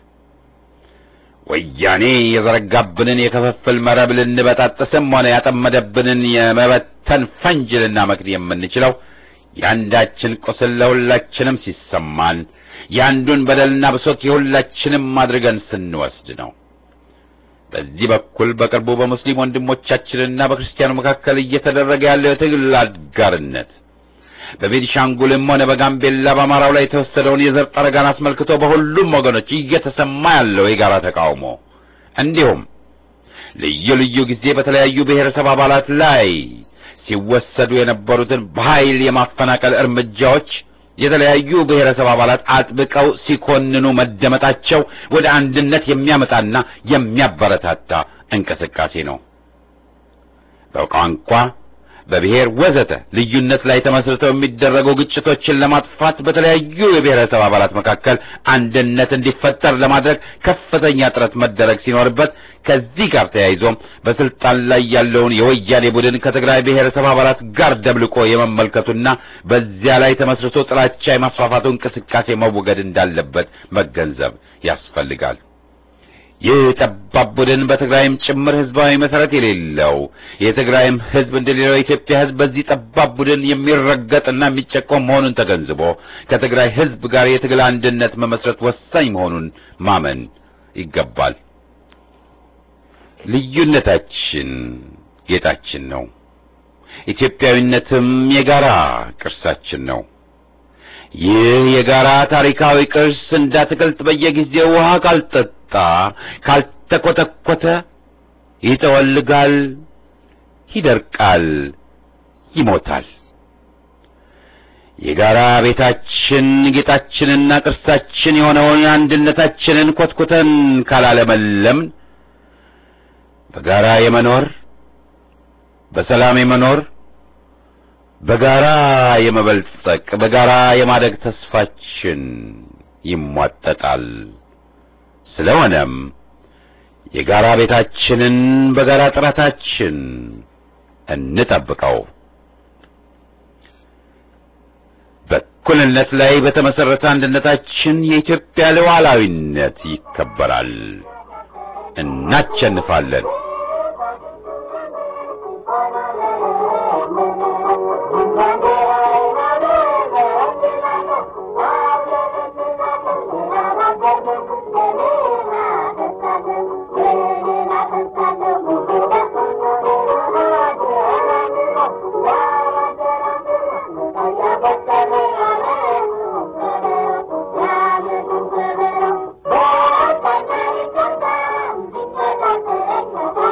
S1: ወያኔ የዘረጋብንን የክፍፍል መረብ ልንበጣጥስም ሆነ ያጠመደብንን የመበተን ፈንጅ ልናመክን የምንችለው የአንዳችን ቁስል ለሁላችንም ሲሰማን የአንዱን በደልና ብሶት የሁላችንም አድርገን ስንወስድ ነው። በዚህ በኩል በቅርቡ በሙስሊም ወንድሞቻችንና በክርስቲያኑ መካከል እየተደረገ ያለው የትግል አጋርነት በቤኒሻንጉልም ሆነ በጋምቤላ በአማራው ላይ የተወሰደውን የዘር ጠረጋን አስመልክቶ በሁሉም ወገኖች እየተሰማ ያለው የጋራ ተቃውሞ እንዲሁም ልዩ ልዩ ጊዜ በተለያዩ ብሔረሰብ አባላት ላይ ሲወሰዱ የነበሩትን በኃይል የማፈናቀል እርምጃዎች የተለያዩ ብሔረሰብ አባላት አጥብቀው ሲኮንኑ መደመጣቸው ወደ አንድነት የሚያመጣና የሚያበረታታ እንቅስቃሴ ነው። በቋንቋ በብሔር ወዘተ ልዩነት ላይ ተመስርተው የሚደረጉ ግጭቶችን ለማጥፋት በተለያዩ የብሔረሰብ አባላት መካከል አንድነት እንዲፈጠር ለማድረግ ከፍተኛ ጥረት መደረግ ሲኖርበት ከዚህ ጋር ተያይዞም በስልጣን ላይ ያለውን የወያኔ ቡድን ከትግራይ ብሔረሰብ አባላት ጋር ደብልቆ የመመልከቱና በዚያ ላይ ተመስርቶ ጥላቻ የማስፋፋቱ እንቅስቃሴ መወገድ እንዳለበት መገንዘብ ያስፈልጋል። ይህ ጠባብ ቡድን በትግራይም ጭምር ህዝባዊ መሰረት የሌለው የትግራይም ህዝብ እንደሌላው የኢትዮጵያ ህዝብ በዚህ ጠባብ ቡድን የሚረገጥና የሚጨቆም መሆኑን ተገንዝቦ ከትግራይ ህዝብ ጋር የትግል አንድነት መመስረት ወሳኝ መሆኑን ማመን ይገባል። ልዩነታችን ጌጣችን ነው። ኢትዮጵያዊነትም የጋራ ቅርሳችን ነው። ይህ የጋራ ታሪካዊ ቅርስ እንዳትክልት በየጊዜው ውሃ ካልጠጣ ካልተኮተኮተ ይጠወልጋል፣ ይደርቃል፣ ይሞታል። የጋራ ቤታችን ጌጣችንና ቅርሳችን የሆነውን አንድነታችንን ኮትኩተን ካላለመለምን በጋራ የመኖር በሰላም የመኖር በጋራ የመበልጸቅ በጋራ የማደግ ተስፋችን ይሟጠጣል። ስለሆነም የጋራ ቤታችንን በጋራ ጥረታችን እንጠብቀው። በእኩልነት ላይ በተመሰረተ አንድነታችን የኢትዮጵያ ሉዓላዊነት ይከበራል። እናሸንፋለን።
S6: Thank you.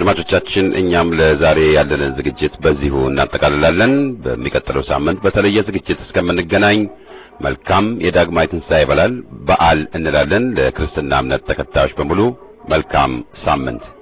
S1: አድማጮቻችን እኛም ለዛሬ ያለንን ዝግጅት በዚሁ እናጠቃልላለን። በሚቀጥለው ሳምንት በተለየ ዝግጅት እስከምንገናኝ መልካም የዳግማይ ትንሣኤ በዓል በዓል እንላለን። ለክርስትና እምነት ተከታዮች በሙሉ መልካም ሳምንት